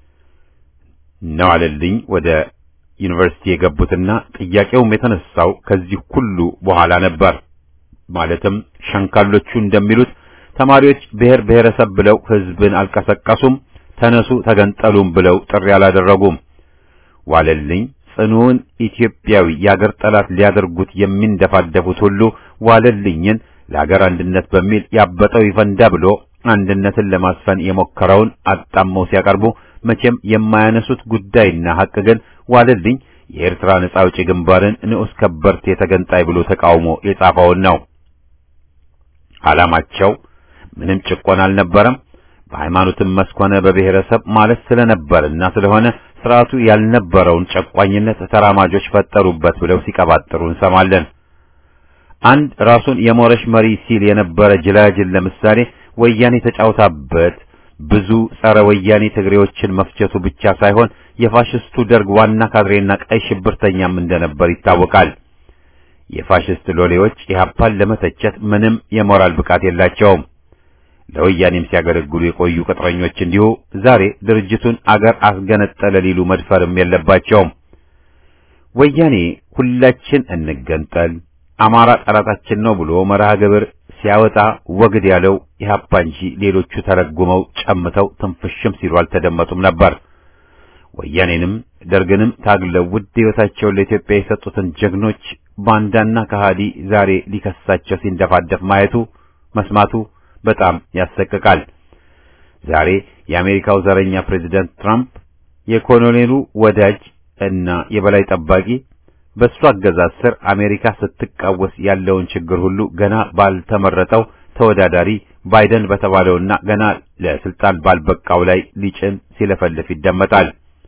Speaker 1: ነዋለልኝ ወደ ዩኒቨርሲቲ የገቡትና ጥያቄውም የተነሳው ከዚህ ሁሉ በኋላ ነበር። ማለትም ሸንካሎቹ እንደሚሉት ተማሪዎች ብሔር ብሔረሰብ ብለው ህዝብን አልቀሰቀሱም፣ ተነሱ ተገንጠሉም ብለው ጥሪ አላደረጉም። ዋለልኝ ጽኑውን ኢትዮጵያዊ የአገር ጠላት ሊያደርጉት የሚንደፋደፉት ሁሉ ዋለልኝን ለአገር አንድነት በሚል ያበጠው ይፈንዳ ብሎ አንድነትን ለማስፈን የሞከረውን አጣመው ሲያቀርቡ መቼም የማያነሱት ጉዳይና ሐቅ ግን ዋለልኝ የኤርትራ ነጻ አውጪ ግንባርን ንዑስ ከበርቴ ተገንጣይ ብሎ ተቃውሞ የጻፈውን ነው። ዓላማቸው ምንም ጭቆና አልነበረም። በሃይማኖትም መስክ ሆነ በብሔረሰብ ማለት ስለነበርና ስለሆነ ስርዓቱ ያልነበረውን ጨቋኝነት ተራማጆች ፈጠሩበት ብለው ሲቀባጥሩ እንሰማለን። አንድ ራሱን የሞረሽ መሪ ሲል የነበረ ጅላጅል ለምሳሌ ወያኔ ተጫውታበት ብዙ ጸረ ወያኔ ትግሬዎችን መፍጀቱ ብቻ ሳይሆን የፋሽስቱ ደርግ ዋና ካድሬና ቀይ ሽብርተኛም እንደነበር ይታወቃል። የፋሽስት ሎሌዎች ኢህአፓን ለመተቸት ምንም የሞራል ብቃት የላቸውም። ለወያኔም ሲያገለግሉ የቆዩ ቅጥረኞች እንዲሁ ዛሬ ድርጅቱን አገር አስገነጠለ ሊሉ መድፈርም የለባቸውም። ወያኔ ሁላችን እንገንጠል፣ አማራ ጠላታችን ነው ብሎ መርሃ ግብር ሲያወጣ ወግድ ያለው ኢህአፓ እንጂ ሌሎቹ ተረጉመው ጨምተው ትንፍሽም ሲሉ አልተደመጡም ነበር። ወያኔንም ደርግንም ታግለው ውድ ሕይወታቸውን ለኢትዮጵያ የሰጡትን ጀግኖች ባንዳና ከሃዲ ዛሬ ሊከሳቸው ሲንደፋደፍ ማየቱ መስማቱ በጣም ያሰቅቃል። ዛሬ የአሜሪካው ዘረኛ ፕሬዚዳንት ትራምፕ የኮሎኔሉ ወዳጅ እና የበላይ ጠባቂ በእሱ አገዛዝ ስር አሜሪካ ስትቃወስ ያለውን ችግር ሁሉ ገና ባልተመረጠው ተወዳዳሪ ባይደን በተባለውና ገና ለስልጣን ባልበቃው ላይ ሊጭን ሲለፈልፍ ይደመጣል።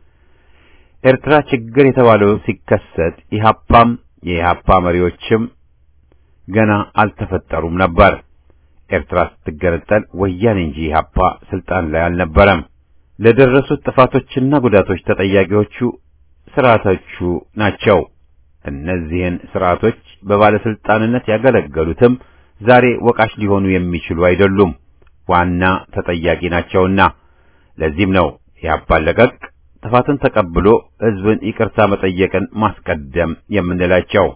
Speaker 1: ኤርትራ ችግር የተባለው ሲከሰት ኢህአፓም የኢህአፓ መሪዎችም ገና አልተፈጠሩም ነበር። ኤርትራ ስትገነጠል ወያኔ እንጂ ኢህአፓ ስልጣን ላይ አልነበረም። ለደረሱት ጥፋቶችና ጉዳቶች ተጠያቂዎቹ ስርዓቶቹ ናቸው። እነዚህን ስርዓቶች በባለስልጣንነት ያገለገሉትም ዛሬ ወቃሽ ሊሆኑ የሚችሉ አይደሉም፣ ዋና ተጠያቂ ናቸውና። ለዚህም ነው ኢህአፓን ለቀቅ ጥፋትን ተቀብሎ ህዝብን ይቅርታ መጠየቅን ማስቀደም የምንላቸው።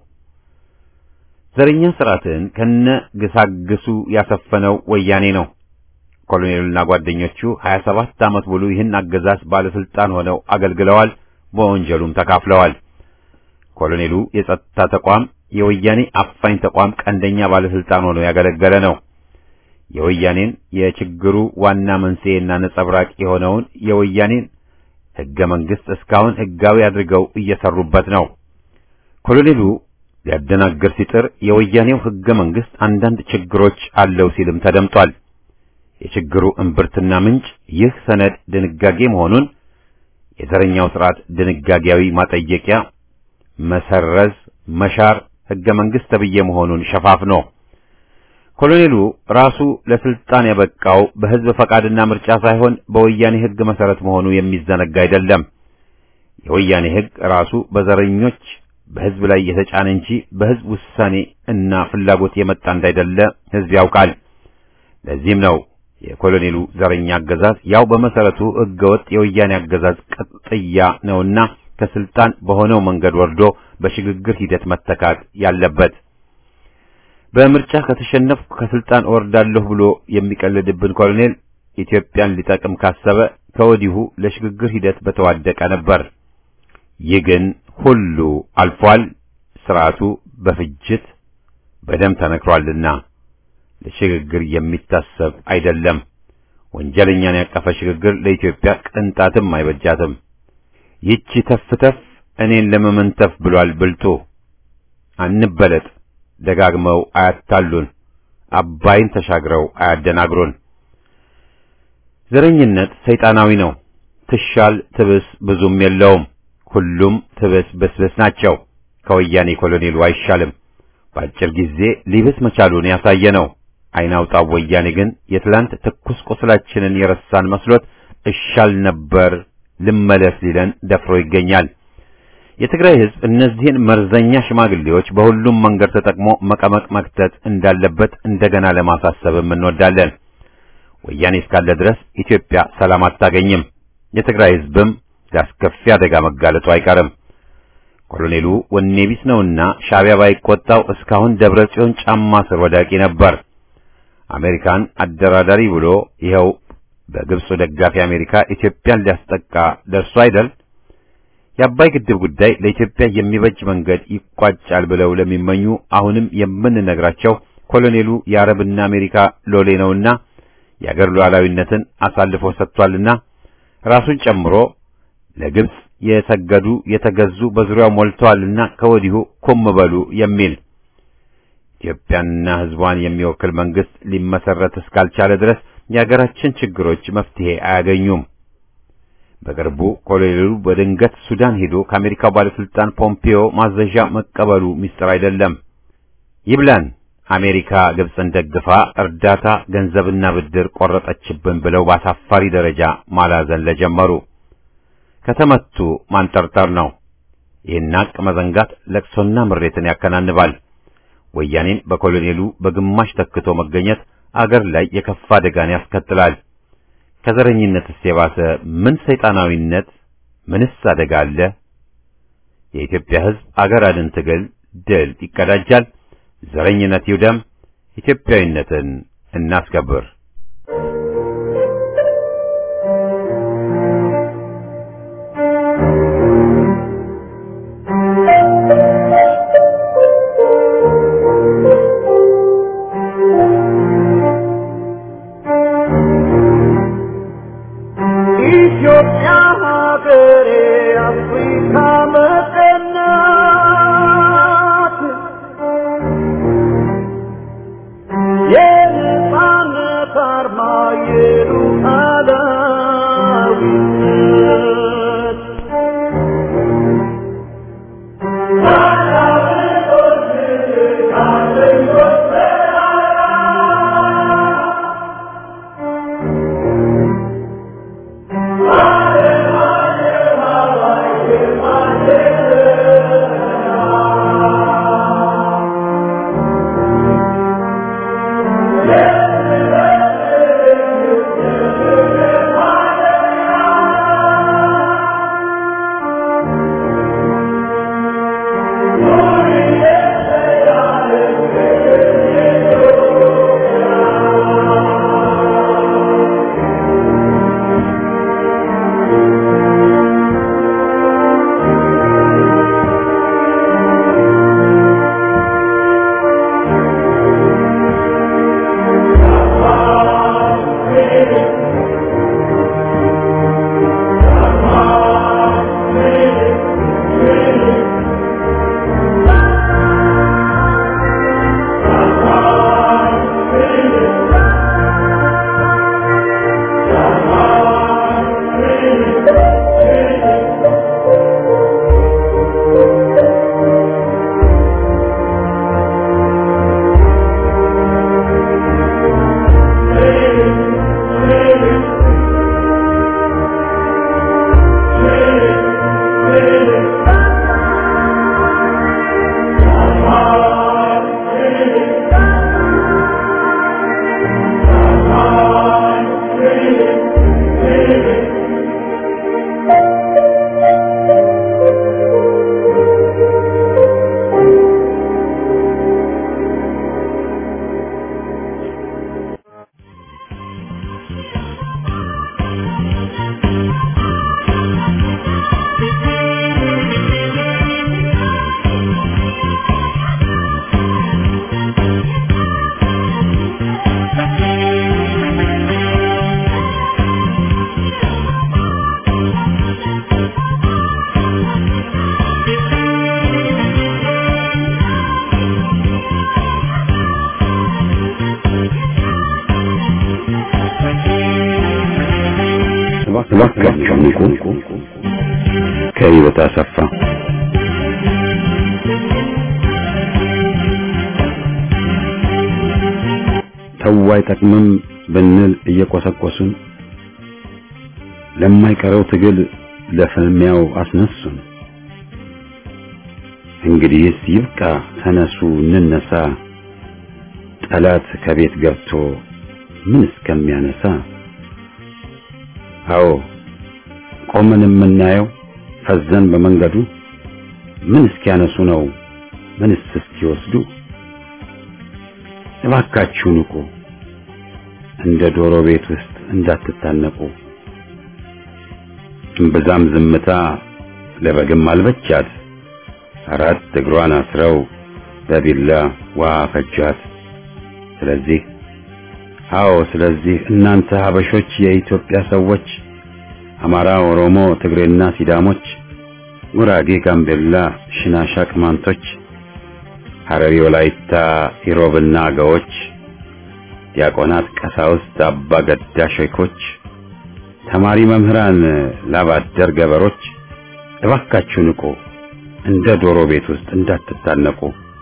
Speaker 1: ዘረኛ ስርዓትን ከነ ግሳግሱ ያሰፈነው ወያኔ ነው። ኮሎኔሉና ጓደኞቹ 27 ዓመት ሙሉ ይህን አገዛዝ ባለስልጣን ሆነው አገልግለዋል፣ በወንጀሉም ተካፍለዋል። ኮሎኔሉ የጸጥታ ተቋም የወያኔ አፋኝ ተቋም ቀንደኛ ባለስልጣን ሆኖ ያገለገለ ነው። የወያኔን የችግሩ ዋና መንስኤና ነጸብራቅ የሆነውን የወያኔን ህገ መንግስት እስካሁን ህጋዊ አድርገው እየሰሩበት ነው። ኮሎኔሉ ሊያደናግር ሲጥር የወያኔው ህገ መንግስት አንዳንድ ችግሮች አለው ሲልም ተደምጧል። የችግሩ እምብርትና ምንጭ ይህ ሰነድ ድንጋጌ መሆኑን የዘረኛው ስርዓት ድንጋጌያዊ ማጠየቂያ መሰረዝ፣ መሻር ህገ መንግስት ተብዬ መሆኑን ሸፋፍኖ ኮሎኔሉ ራሱ ለስልጣን ያበቃው በህዝብ ፈቃድና ምርጫ ሳይሆን በወያኔ ህግ መሰረት መሆኑ የሚዘነጋ አይደለም። የወያኔ ህግ ራሱ በዘረኞች በህዝብ ላይ የተጫነ እንጂ በህዝብ ውሳኔ እና ፍላጎት የመጣ እንዳይደለ ህዝብ ያውቃል። ለዚህም ነው የኮሎኔሉ ዘረኛ አገዛዝ ያው በመሰረቱ ህገወጥ የወያኔ አገዛዝ ቅጥያ ነውና ከስልጣን በሆነው መንገድ ወርዶ በሽግግር ሂደት መተካት ያለበት። በምርጫ ከተሸነፍኩ ከስልጣን እወርዳለሁ ብሎ የሚቀልድብን ኮሎኔል ኢትዮጵያን ሊጠቅም ካሰበ ከወዲሁ ለሽግግር ሂደት በተዋደቀ ነበር። ይህ ግን ሁሉ አልፏል። ስርዓቱ በፍጅት በደም ተነክሯልና ለሽግግር የሚታሰብ አይደለም። ወንጀለኛን ያቀፈ ሽግግር ለኢትዮጵያ ቅንጣትም አይበጃትም። ይቺ ተፍተፍ እኔን ለመመንተፍ ብሏል ብልጡ። አንበለጥ፣ ደጋግመው አያታሉን፣ አባይን ተሻግረው አያደናግሩን። ዘረኝነት ሰይጣናዊ ነው። ትሻል ትብስ ብዙም የለውም። ሁሉም ትብስ ብስብስ ናቸው። ከወያኔ ኮሎኔሉ አይሻልም። በአጭር ጊዜ ሊብስ መቻሉን ያሳየ ነው። አይናውጣው ወያኔ ግን የትላንት ትኩስ ቁስላችንን የረሳን መስሎት እሻል ነበር ልመለስ ሊለን ደፍሮ ይገኛል። የትግራይ ሕዝብ እነዚህን መርዘኛ ሽማግሌዎች በሁሉም መንገድ ተጠቅሞ መቀመቅ መክተት እንዳለበት እንደገና ለማሳሰብም እንወዳለን። ወያኔ እስካለ ድረስ ኢትዮጵያ ሰላም አታገኝም። የትግራይ ሕዝብም ለአስከፊ አደጋ መጋለጡ አይቀርም። ኮሎኔሉ ወኔ ቢስ ነውና ሻዕቢያ ባይቆጣው እስካሁን ደብረ ጽዮን ጫማ ስር ወዳቂ ነበር። አሜሪካን አደራዳሪ ብሎ ይኸው በግብፁ ደጋፊ አሜሪካ ኢትዮጵያን ሊያስጠቃ ደርሶ አይደል? የአባይ ግድብ ጉዳይ ለኢትዮጵያ የሚበጅ መንገድ ይቋጫል ብለው ለሚመኙ አሁንም የምንነግራቸው ኮሎኔሉ የአረብና አሜሪካ ሎሌ ነውና የአገር ሉዓላዊነትን አሳልፎ ሰጥቷልና ራሱን ጨምሮ ለግብፅ የሰገዱ የተገዙ በዙሪያው ሞልተዋልና ከወዲሁ ኩም በሉ የሚል ኢትዮጵያንና ሕዝቧን የሚወክል መንግስት ሊመሰረት እስካልቻለ ድረስ የአገራችን ችግሮች መፍትሄ አያገኙም። በቅርቡ ኮሎኔሉ በድንገት ሱዳን ሄዶ ከአሜሪካው ባለስልጣን ፖምፒዮ ማዘዣ መቀበሉ ሚስጥር አይደለም። ይብላን አሜሪካ ግብፅን ደግፋ እርዳታ ገንዘብና ብድር ቆረጠችብን ብለው በአሳፋሪ ደረጃ ማላዘን ለጀመሩ ከተመቱ ማንጠርጠር ነው። ይህን ሀቅ መዘንጋት ለቅሶና ምሬትን ያከናንባል። ወያኔን በኮሎኔሉ በግማሽ ተክቶ መገኘት አገር ላይ የከፋ አደጋን ያስከትላል። ከዘረኝነትስ የባሰ ምን ሰይጣናዊነት፣ ምንስ አደጋ አለ? የኢትዮጵያ ሕዝብ አገር አድን ትግል ድል ይቀዳጃል። ዘረኝነት ይውደም። ኢትዮጵያዊነትን እናስከብር።
Speaker 2: ኢትዮጵያ ሀገሬ አፍሪካ መቀናት የነጻነት አርማ የሉዓላዊነት
Speaker 1: እባካችሁ ንቁ። ከህይወት አሰፋ ተው አይጠቅምም ብንል እየቆሰቆሱን ለማይቀረው ትግል ለፍልሚያው አስነሱን። እንግዲህስ ይብቃ፣ ተነሱ እንነሳ፣ ጠላት ከቤት ገብቶ ምን እስከሚያነሳ። አዎ ቆመን የምናየው ፈዘን በመንገዱ ምን እስኪያነሱ ነው ምንስ እስኪወስዱ። እባካችሁ ንቁ፣ እንደ ዶሮ ቤት ውስጥ እንዳትታነቁ። እምብዛም ዝምታ ለበግም አልበቻት፣ አራት እግሯን አስረው በቢላ ውሃ ፈጇት። ስለዚህ አዎ ስለዚህ እናንተ ሀበሾች የኢትዮጵያ ሰዎች አማራ፣ ኦሮሞ፣ ትግሬና ሲዳሞች፣ ጉራጌ፣ ጋምቤላ፣ ሽናሻ፣ ቅማንቶች፣ ሐረሪ፣ ወላይታ፣ ኢሮብና አገዎች፣ ዲያቆናት፣ ቀሳውስት፣ አባ ገዳ ሼኮች፣ ተማሪ መምህራን፣ ላባደር ገበሮች እባካችሁ ንቁ፣ እንደ ዶሮ ቤት ውስጥ እንዳትታነቁ።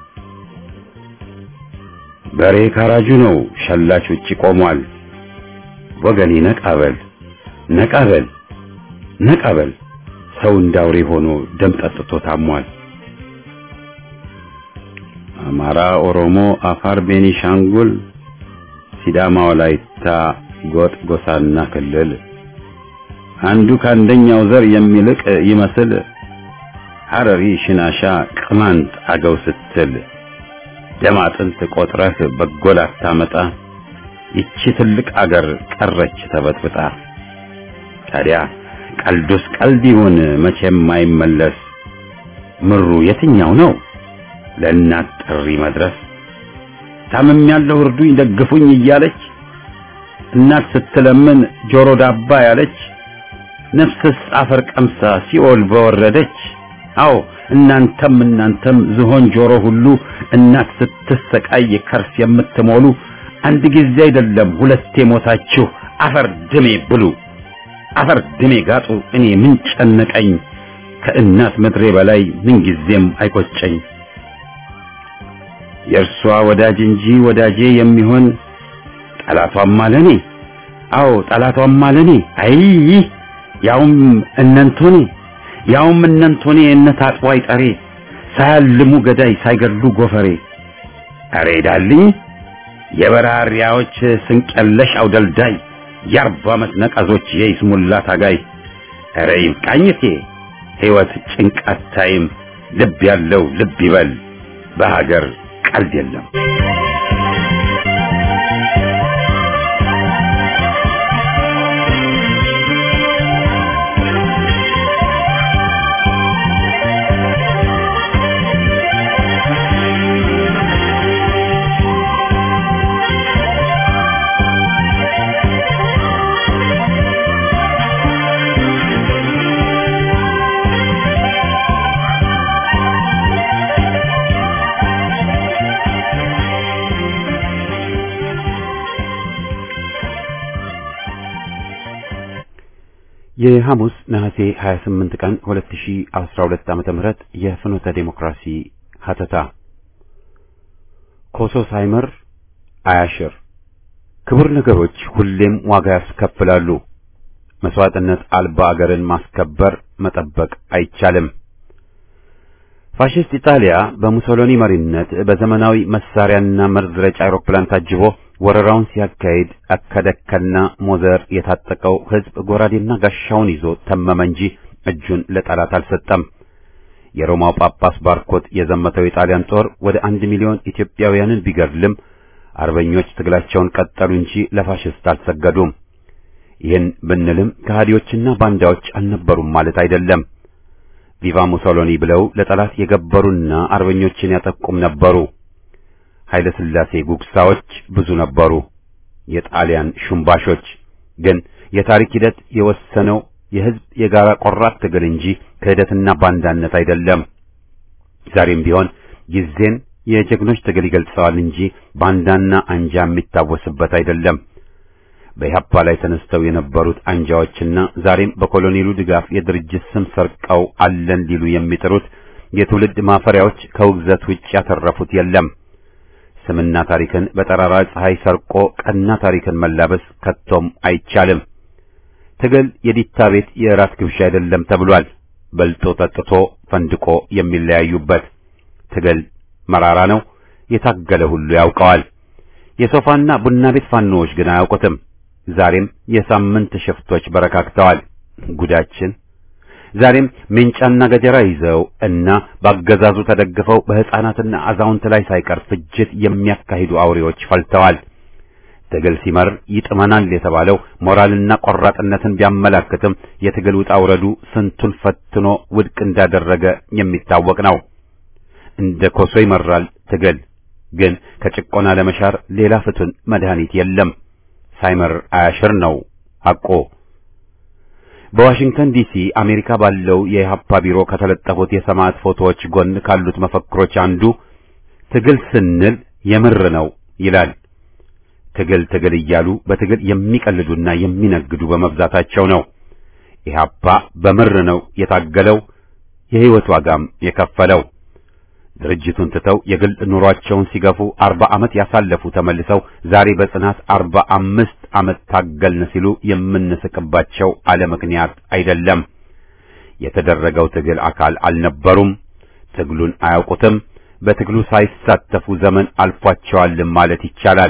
Speaker 1: በሬ ካራጁ ነው፣ ሸላች ውጪ ቆሟል። ወገኔ ነቃበል ነቃበል ነቃበል፣ ሰው እንዳውሬ ሆኖ ደም ጠጥቶ ታሟል። አማራ፣ ኦሮሞ፣ አፋር፣ ቤኒሻንጉል፣ ሲዳማ፣ ወላይታ፣ ጎጥ፣ ጎሳና ክልል አንዱ ከአንደኛው ዘር የሚልቅ ይመስል ሐረሪ፣ ሽናሻ፣ ቅማንት፣ አገው ስትል ደም አጥንት ቆጥረህ በጎል አታመጣ። ይቺ ትልቅ አገር ቀረች ተበጥብጣ። ታዲያ ቀልዱስ ቀልድ ይሁን መቼም አይመለስ። ምሩ የትኛው ነው ለእናት ጥሪ መድረስ? ታምም ያለው እርዱኝ ደግፉኝ እያለች እናት ስትለምን ጆሮ ዳባ ያለች ነፍስስ አፈር ቀምሳ ሲኦል በወረደች። አዎ እናንተም እናንተም ዝሆን ጆሮ ሁሉ እናት ስትሰቃይ ከርስ የምትሞሉ አንድ ጊዜ አይደለም ሁለቴ ሞታችሁ አፈር ድሜ ብሉ፣ አፈር ድሜ ጋጡ። እኔ ምን ጨነቀኝ ከእናት ምድሬ በላይ ምን ጊዜም አይቆጨኝ። የእርሷ ወዳጅ እንጂ ወዳጄ የሚሆን ጠላቷም አለኔ። አዎ ጠላቷም አለኔ። አይ ያውም እነንቶኔ ያውም እነንቶኔ እነት አጥዋይ ጠሬ ሳያልሙ ገዳይ ሳይገድሉ ጎፈሬ አሬ ዳልኝ የበራሪያዎች ስንቀለሽ አውደልዳይ የአርባ ዓመት ነቀዞች የይስሙላ ታጋይ አረ ይብቃኝቴ ሕይወት ጭንቀት ታይም ልብ ያለው ልብ ይበል በሀገር ቀልድ የለም። የሐሙስ ነሐሴ 28 ቀን 2012 ዓመተ ምህረት የፍኖተ ዴሞክራሲ ሀተታ ኮሶ ሳይመር አያሽር ክቡር ነገሮች ሁሌም ዋጋ ያስከፍላሉ። መስዋዕትነት አልባ አገርን ማስከበር መጠበቅ አይቻልም። ፋሽስት ኢጣሊያ በሙሶሎኒ መሪነት በዘመናዊ መሳሪያና መርዝ ረጭ አውሮፕላን ታጅቦ ወረራውን ሲያካሂድ አከደከና ሞዘር የታጠቀው ሕዝብ ጎራዴና ጋሻውን ይዞ ተመመ እንጂ እጁን ለጠላት አልሰጠም። የሮማው ጳጳስ ባርኮት የዘመተው የጣሊያን ጦር ወደ አንድ ሚሊዮን ኢትዮጵያውያንን ቢገድልም አርበኞች ትግላቸውን ቀጠሉ እንጂ ለፋሽስት አልሰገዱም። ይህን ብንልም ከሃዲዎችና ባንዳዎች አልነበሩም ማለት አይደለም። ቪቫ ሙሶሎኒ ብለው ለጠላት የገበሩና አርበኞችን ያጠቁም ነበሩ። ኃይለ ሥላሴ ጉግሳዎች ብዙ ነበሩ። የጣሊያን ሹምባሾች ግን የታሪክ ሂደት የወሰነው የሕዝብ የጋራ ቆራጥ ትግል እንጂ ክህደትና ባንዳነት አይደለም። ዛሬም ቢሆን ጊዜን የጀግኖች ትግል ይገልጸዋል እንጂ ባንዳና አንጃ የሚታወስበት አይደለም። በኢህአፓ ላይ ተነስተው የነበሩት አንጃዎችና ዛሬም በኮሎኔሉ ድጋፍ የድርጅት ስም ሰርቀው አለን ሊሉ የሚጥሩት የትውልድ ማፈሪያዎች ከውግዘት ውጭ ያተረፉት የለም። ስምና ታሪክን በጠራራ ፀሐይ ሰርቆ ቀና ታሪክን መላበስ ከቶም አይቻልም። ትግል የዲታ ቤት የራት ግብዣ አይደለም ተብሏል። በልጦ ጠጥቶ ፈንድቆ የሚለያዩበት ትግል መራራ ነው። የታገለ ሁሉ ያውቀዋል። የሶፋና ቡና ቤት ፋኖዎች ግን አያውቁትም። ዛሬም የሳምንት ሽፍቶች በረካክተዋል። ጉዳችን ዛሬም ሜንጫና ገጀራ ይዘው እና ባገዛዙ ተደግፈው በሕፃናትና አዛውንት ላይ ሳይቀር ፍጅት የሚያካሂዱ አውሬዎች ፈልተዋል። ትግል ሲመር ይጥመናል የተባለው ሞራልና ቆራጥነትን ቢያመላክትም የትግል ውጣ ውረዱ ስንቱን ፈትኖ ውድቅ እንዳደረገ የሚታወቅ ነው። እንደ ኮሶ ይመራል ትግል ግን ከጭቆና ለመሻር ሌላ ፍቱን መድኃኒት የለም። ሳይመር አያሽር ነው ሐቆ። በዋሽንግተን ዲሲ አሜሪካ ባለው የኢህአፓ ቢሮ ከተለጠፉት የሰማዕት ፎቶዎች ጎን ካሉት መፈክሮች አንዱ ትግል ስንል የምር ነው ይላል። ትግል ትግል እያሉ በትግል የሚቀልዱና የሚነግዱ በመብዛታቸው ነው። ኢህአፓ በምር ነው የታገለው፣ የሕይወት ዋጋም የከፈለው። ድርጅቱን ትተው የግል ኑሯቸውን ሲገፉ አርባ ዓመት ያሳለፉ ተመልሰው ዛሬ በጽናት አርባ አምስት ዓመት ታገልን ሲሉ የምንስቅባቸው አለ ምክንያት አይደለም። የተደረገው ትግል አካል አልነበሩም። ትግሉን አያውቁትም። በትግሉ ሳይሳተፉ ዘመን አልፏቸዋልም ማለት ይቻላል።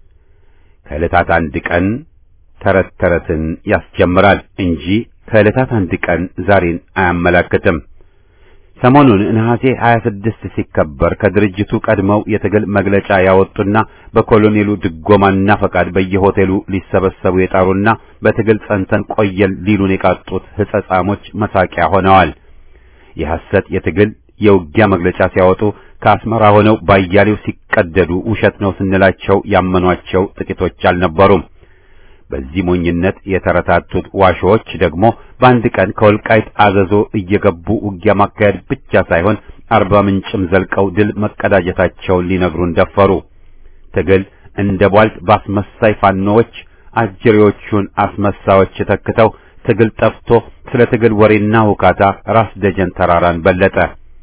Speaker 1: ከዕለታት አንድ ቀን ተረት ተረትን ያስጀምራል እንጂ ከዕለታት አንድ ቀን ዛሬን አያመላክትም። ሰሞኑን ነሐሴ 26 ሲከበር ከድርጅቱ ቀድመው የትግል መግለጫ ያወጡና በኮሎኔሉ ድጎማና ፈቃድ በየሆቴሉ ሊሰበሰቡ የጣሩና በትግል ጸንተን ቆየን ሊሉን የቃጡት ሕጸጻሞች መሳቂያ ሆነዋል። የሐሰት የትግል የውጊያ መግለጫ ሲያወጡ ከአስመራ ሆነው ባያሌው ሲቀደዱ ውሸት ነው ስንላቸው ያመኗቸው ጥቂቶች አልነበሩም። በዚህ ሞኝነት የተረታቱት ዋሾዎች ደግሞ በአንድ ቀን ከወልቃይት አዘዞ እየገቡ ውጊያ ማካሄድ ብቻ ሳይሆን አርባ ምንጭም ዘልቀው ድል መቀዳጀታቸውን ሊነግሩን ደፈሩ። ትግል እንደ ቧልት በአስመሳይ ፋኖዎች አጅሬዎቹን አስመሳዮች ተክተው ትግል ጠፍቶ ስለ ትግል ወሬና ሁካታ ራስ ደጀን ተራራን በለጠ።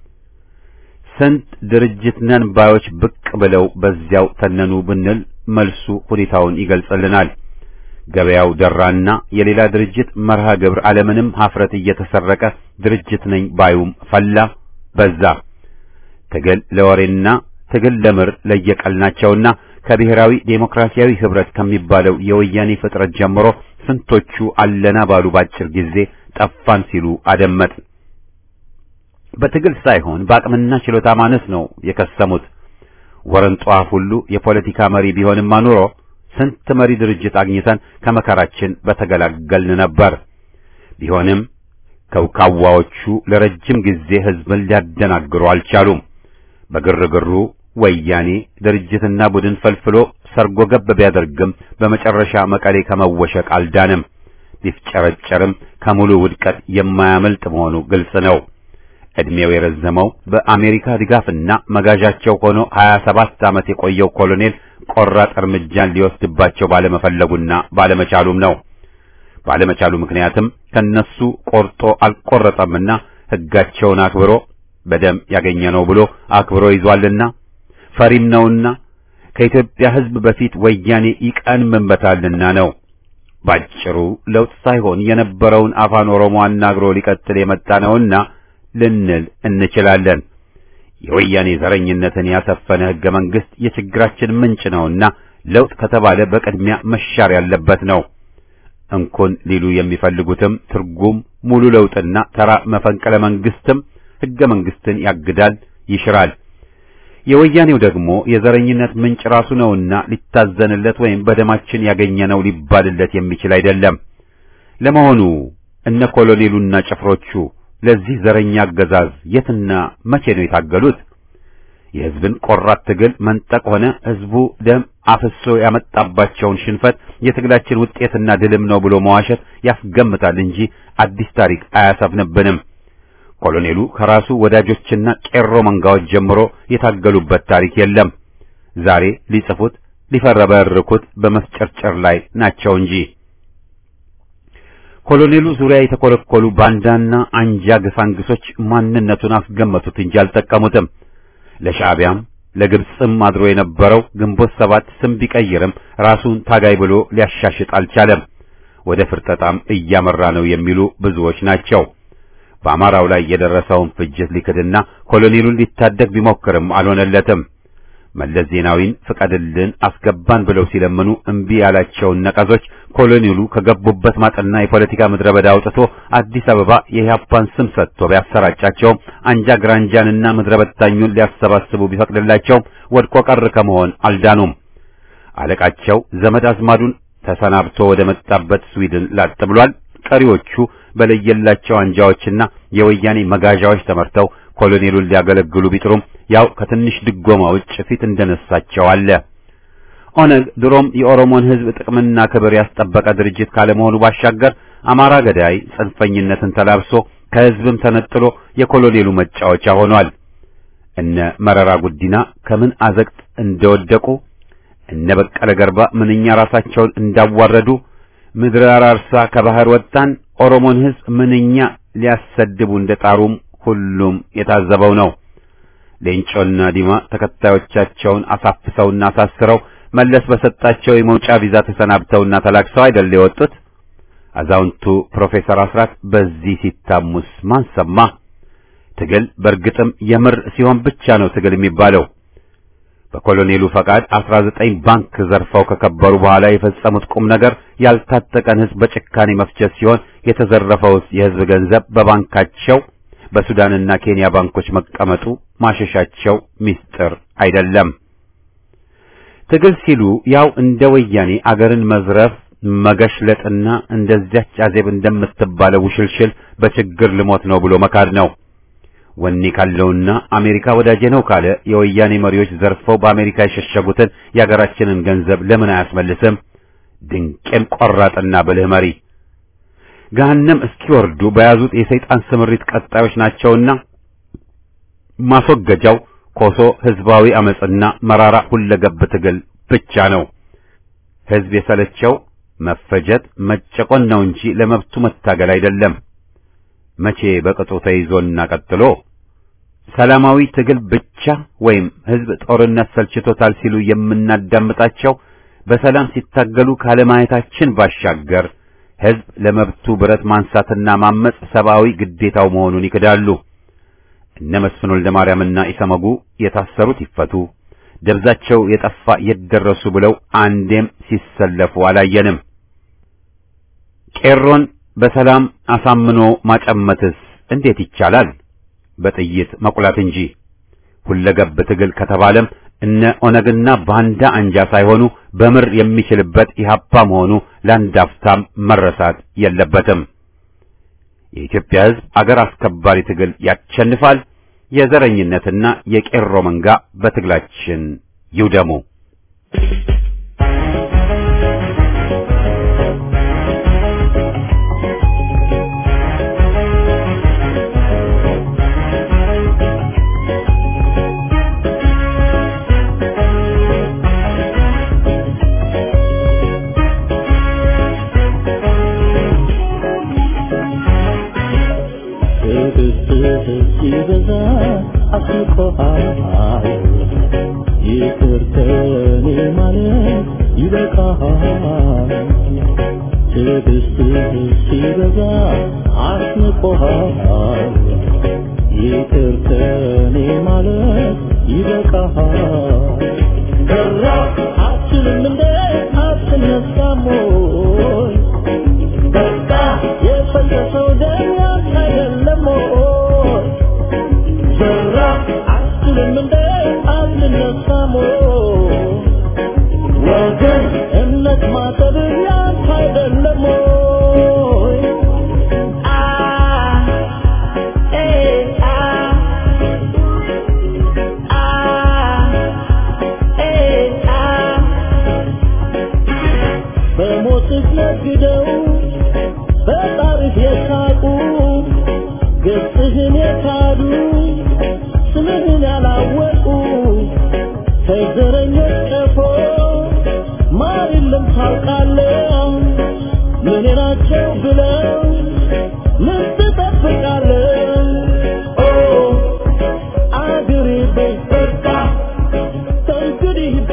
Speaker 1: ስንት ድርጅት ነን ባዮች ብቅ ብለው በዚያው ተነኑ ብንል መልሱ ሁኔታውን ይገልጽልናል። ገበያው ደራና የሌላ ድርጅት መርሃ ግብር ዓለምንም ሀፍረት እየተሰረቀ ድርጅት ነኝ ባዩም ፈላ በዛ። ትግል ለወሬና ትግል ለምር ለየቀል ናቸውና ከብሔራዊ ዴሞክራሲያዊ ህብረት ከሚባለው የወያኔ ፍጥረት ጀምሮ ስንቶቹ አለና ባሉ ባጭር ጊዜ ጠፋን ሲሉ አደመጥ። በትግል ሳይሆን በአቅምና ችሎታ ማነስ ነው የከሰሙት። ወረንጧፍ ሁሉ የፖለቲካ መሪ ቢሆንም አኑሮ ስንት መሪ ድርጅት አግኝተን ከመከራችን በተገላገልን ነበር። ቢሆንም ከውካዋዎቹ ለረጅም ጊዜ ህዝብን ሊያደናግሩ አልቻሉም። በግርግሩ ወያኔ ድርጅትና ቡድን ፈልፍሎ ሰርጎ ገብ ቢያደርግም በመጨረሻ መቀሌ ከመወሸቅ አልዳንም። ቢፍጨረጨርም ከሙሉ ውድቀት የማያመልጥ መሆኑ ግልጽ ነው። ዕድሜው የረዘመው በአሜሪካ ድጋፍና መጋዣቸው ሆኖ 27 ዓመት የቆየው ኮሎኔል ቆራጥ እርምጃን ሊወስድባቸው ባለመፈለጉና ባለመቻሉም ነው። ባለመቻሉ ምክንያትም ከነሱ ቆርጦ አልቆረጠምና ሕጋቸውን አክብሮ በደም ያገኘነው ብሎ አክብሮ ይዟልና ፈሪም ነውና ከኢትዮጵያ ሕዝብ በፊት ወያኔ ይቀንምበታልና ነው። ባጭሩ ለውጥ ሳይሆን የነበረውን አፋን ኦሮሞ አናግሮ ሊቀጥል የመጣ ነውና ልንል እንችላለን። የወያኔ ዘረኝነትን ያሰፈነ ሕገ መንግሥት የችግራችን ምንጭ ነውና ለውጥ ከተባለ በቅድሚያ መሻር ያለበት ነው። እንኩን ሊሉ የሚፈልጉትም ትርጉም ሙሉ ለውጥና ተራ መፈንቅለ መንግሥትም ሕገ መንግሥትን ያግዳል፣ ይሽራል። የወያኔው ደግሞ የዘረኝነት ምንጭ ራሱ ነውና ሊታዘንለት ወይም በደማችን ያገኘነው ሊባልለት የሚችል አይደለም። ለመሆኑ እነ ኮሎኔሉና ጭፍሮቹ ለዚህ ዘረኛ አገዛዝ የትና መቼ ነው የታገሉት? የሕዝብን ቆራት ትግል መንጠቅ ሆነ ሕዝቡ ደም አፍሶ ያመጣባቸውን ሽንፈት የትግላችን ውጤትና ድልም ነው ብሎ መዋሸት ያስገምታል እንጂ አዲስ ታሪክ አያሰፍንብንም። ኮሎኔሉ ከራሱ ወዳጆችና ቄሮ መንጋዎች ጀምሮ የታገሉበት ታሪክ የለም። ዛሬ ሊጽፉት ሊፈረበርኩት በመስጨርጨር ላይ ናቸው እንጂ ኮሎኔሉ ዙሪያ የተኮለኮሉ ባንዳና አንጃ ግፋንግሶች ማንነቱን አስገመቱት እንጂ አልጠቀሙትም። ለሻዕቢያም ለግብፅም አድሮ የነበረው ግንቦት ሰባት ስም ቢቀይርም ራሱን ታጋይ ብሎ ሊያሻሽጥ አልቻለም። ወደ ፍርጠጣም እያመራ ነው የሚሉ ብዙዎች ናቸው። በአማራው ላይ የደረሰውን ፍጅት ሊክድና ኮሎኔሉን ሊታደግ ቢሞክርም አልሆነለትም። መለስ ዜናዊን ፍቀድልን አስገባን ብለው ሲለምኑ እምቢ ያላቸውን ነቀዞች ኮሎኔሉ ከገቡበት ማጥና የፖለቲካ ምድረ በዳ አውጥቶ አዲስ አበባ የኢህአፓን ስም ሰጥቶ ቢያሰራጫቸውም አንጃ ግራንጃንና ምድረ በታኙን ሊያሰባስቡ ቢፈቅድላቸውም ወድቆ ቀር ከመሆን አልዳኑም። አለቃቸው ዘመድ አዝማዱን ተሰናብቶ ወደ መጣበት ስዊድን ላጥ ብሏል። ቀሪዎቹ በለየላቸው አንጃዎችና የወያኔ መጋዣዎች ተመርተው ኮሎኔሉን ሊያገለግሉ ቢጥሩም ያው ከትንሽ ድጎማ ውጭ ፊት እንደነሳቸው አለ። ኦነግ ድሮም የኦሮሞን ሕዝብ ጥቅምና ክብር ያስጠበቀ ድርጅት ካለመሆኑ ባሻገር አማራ ገዳይ ጽንፈኝነትን ተላብሶ ከሕዝብም ተነጥሎ የኮሎኔሉ መጫወቻ ሆኗል። እነ መረራ ጉዲና ከምን አዘቅት እንደወደቁ እነ በቀለ ገርባ ምንኛ ራሳቸውን እንዳዋረዱ ምድረ አራርሳ ከባህር ወጣን ኦሮሞን ሕዝብ ምንኛ ሊያሰድቡ እንደጣሩም ሁሉም የታዘበው ነው። ሌንጮና ዲማ ተከታዮቻቸውን አሳፍሰውና አሳስረው መለስ በሰጣቸው የመውጫ ቪዛ ተሰናብተውና ተላክሰው አይደል የወጡት። አዛውንቱ ፕሮፌሰር አስራት በዚህ ሲታሙስ ማን ሰማ? ትግል በእርግጥም የምር ሲሆን ብቻ ነው ትግል የሚባለው። በኮሎኔሉ ፈቃድ 19 ባንክ ዘርፈው ከከበሩ በኋላ የፈጸሙት ቁም ነገር ያልታጠቀን ሕዝብ በጭካኔ መፍጀት ሲሆን የተዘረፈውስ የሕዝብ ገንዘብ በባንካቸው በሱዳንና ኬንያ ባንኮች መቀመጡ ማሸሻቸው ሚስጥር አይደለም። ትግል ሲሉ ያው እንደ ወያኔ አገርን መዝረፍ መገሽለጥና እንደዚያች አዜብ እንደምትባለው ውሽልሽል በችግር ልሞት ነው ብሎ መካድ ነው። ወኔ ካለውና አሜሪካ ወዳጄ ነው ካለ የወያኔ መሪዎች ዘርፈው በአሜሪካ የሸሸጉትን የአገራችንን ገንዘብ ለምን አያስመልስም? ድንቄም ቆራጥና ብልህ መሪ ገሃነም እስኪወርዱ በያዙት የሰይጣን ስምሪት ቀጣዮች ናቸውና ማስወገጃው ኮሶ ህዝባዊ አመጽና መራራ ሁለገብ ትግል ብቻ ነው። ህዝብ የሰለቸው መፈጀት መጨቆን ነው እንጂ ለመብቱ መታገል አይደለም። መቼ በቅጡ ተይዞና ቀጥሎ ሰላማዊ ትግል ብቻ ወይም ህዝብ ጦርነት ሰልችቶታል ሲሉ የምናዳምጣቸው በሰላም ሲታገሉ ካለማየታችን ባሻገር ህዝብ ለመብቱ ብረት ማንሳትና ማመጽ ሰብአዊ ግዴታው መሆኑን ይክዳሉ። እነ መስፍን ወልደ ማርያምና ኢሰመጉ የታሰሩት ይፈቱ፣ ደብዛቸው የጠፋ የደረሱ ብለው አንዴም ሲሰለፉ አላየንም። ቄሮን በሰላም አሳምኖ ማጨመትስ እንዴት ይቻላል? በጥይት መቁላት እንጂ። ሁለገብ ትግል ከተባለም እነ ኦነግና ባንዳ አንጃ ሳይሆኑ በምር የሚችልበት ኢህአፓ መሆኑ ለአንድ አፍታም መረሳት የለበትም። የኢትዮጵያ ህዝብ አገር አስከባሪ ትግል ያሸንፋል። የዘረኝነትና የቄሮ መንጋ በትግላችን ይውደሙ።
Speaker 2: ሲበዛ አስቆሃል ይቅር ከኔ ማለት ይበቃሃል ትዕግስትህ ሲበዛ አስንቆሃል ይቅር ከኔ ማለት ይበቃሃል ከራ አትችልም እንደ አትነሳም ወይ በቃ የፈሰሰው ደም ያንተ አይደለም ወይ ዘራ አትችልም እንደ አትነሳም ወይ ወገን እምነት ማጠብ ያንተ አይደለም ወይ አ ኤ አ አ ኤ አ በሞትህ ነግደው በጣርህ የሳቁ ገጽህን የካዱ ስምህን ያላወቁ ከዘረኞች ቀፎ ማር የለም ታውቃለህ ምን ናቸው ብለው ምን ትጠብቃለህ ኦ አገሬ በይ በቃ እንግዲህ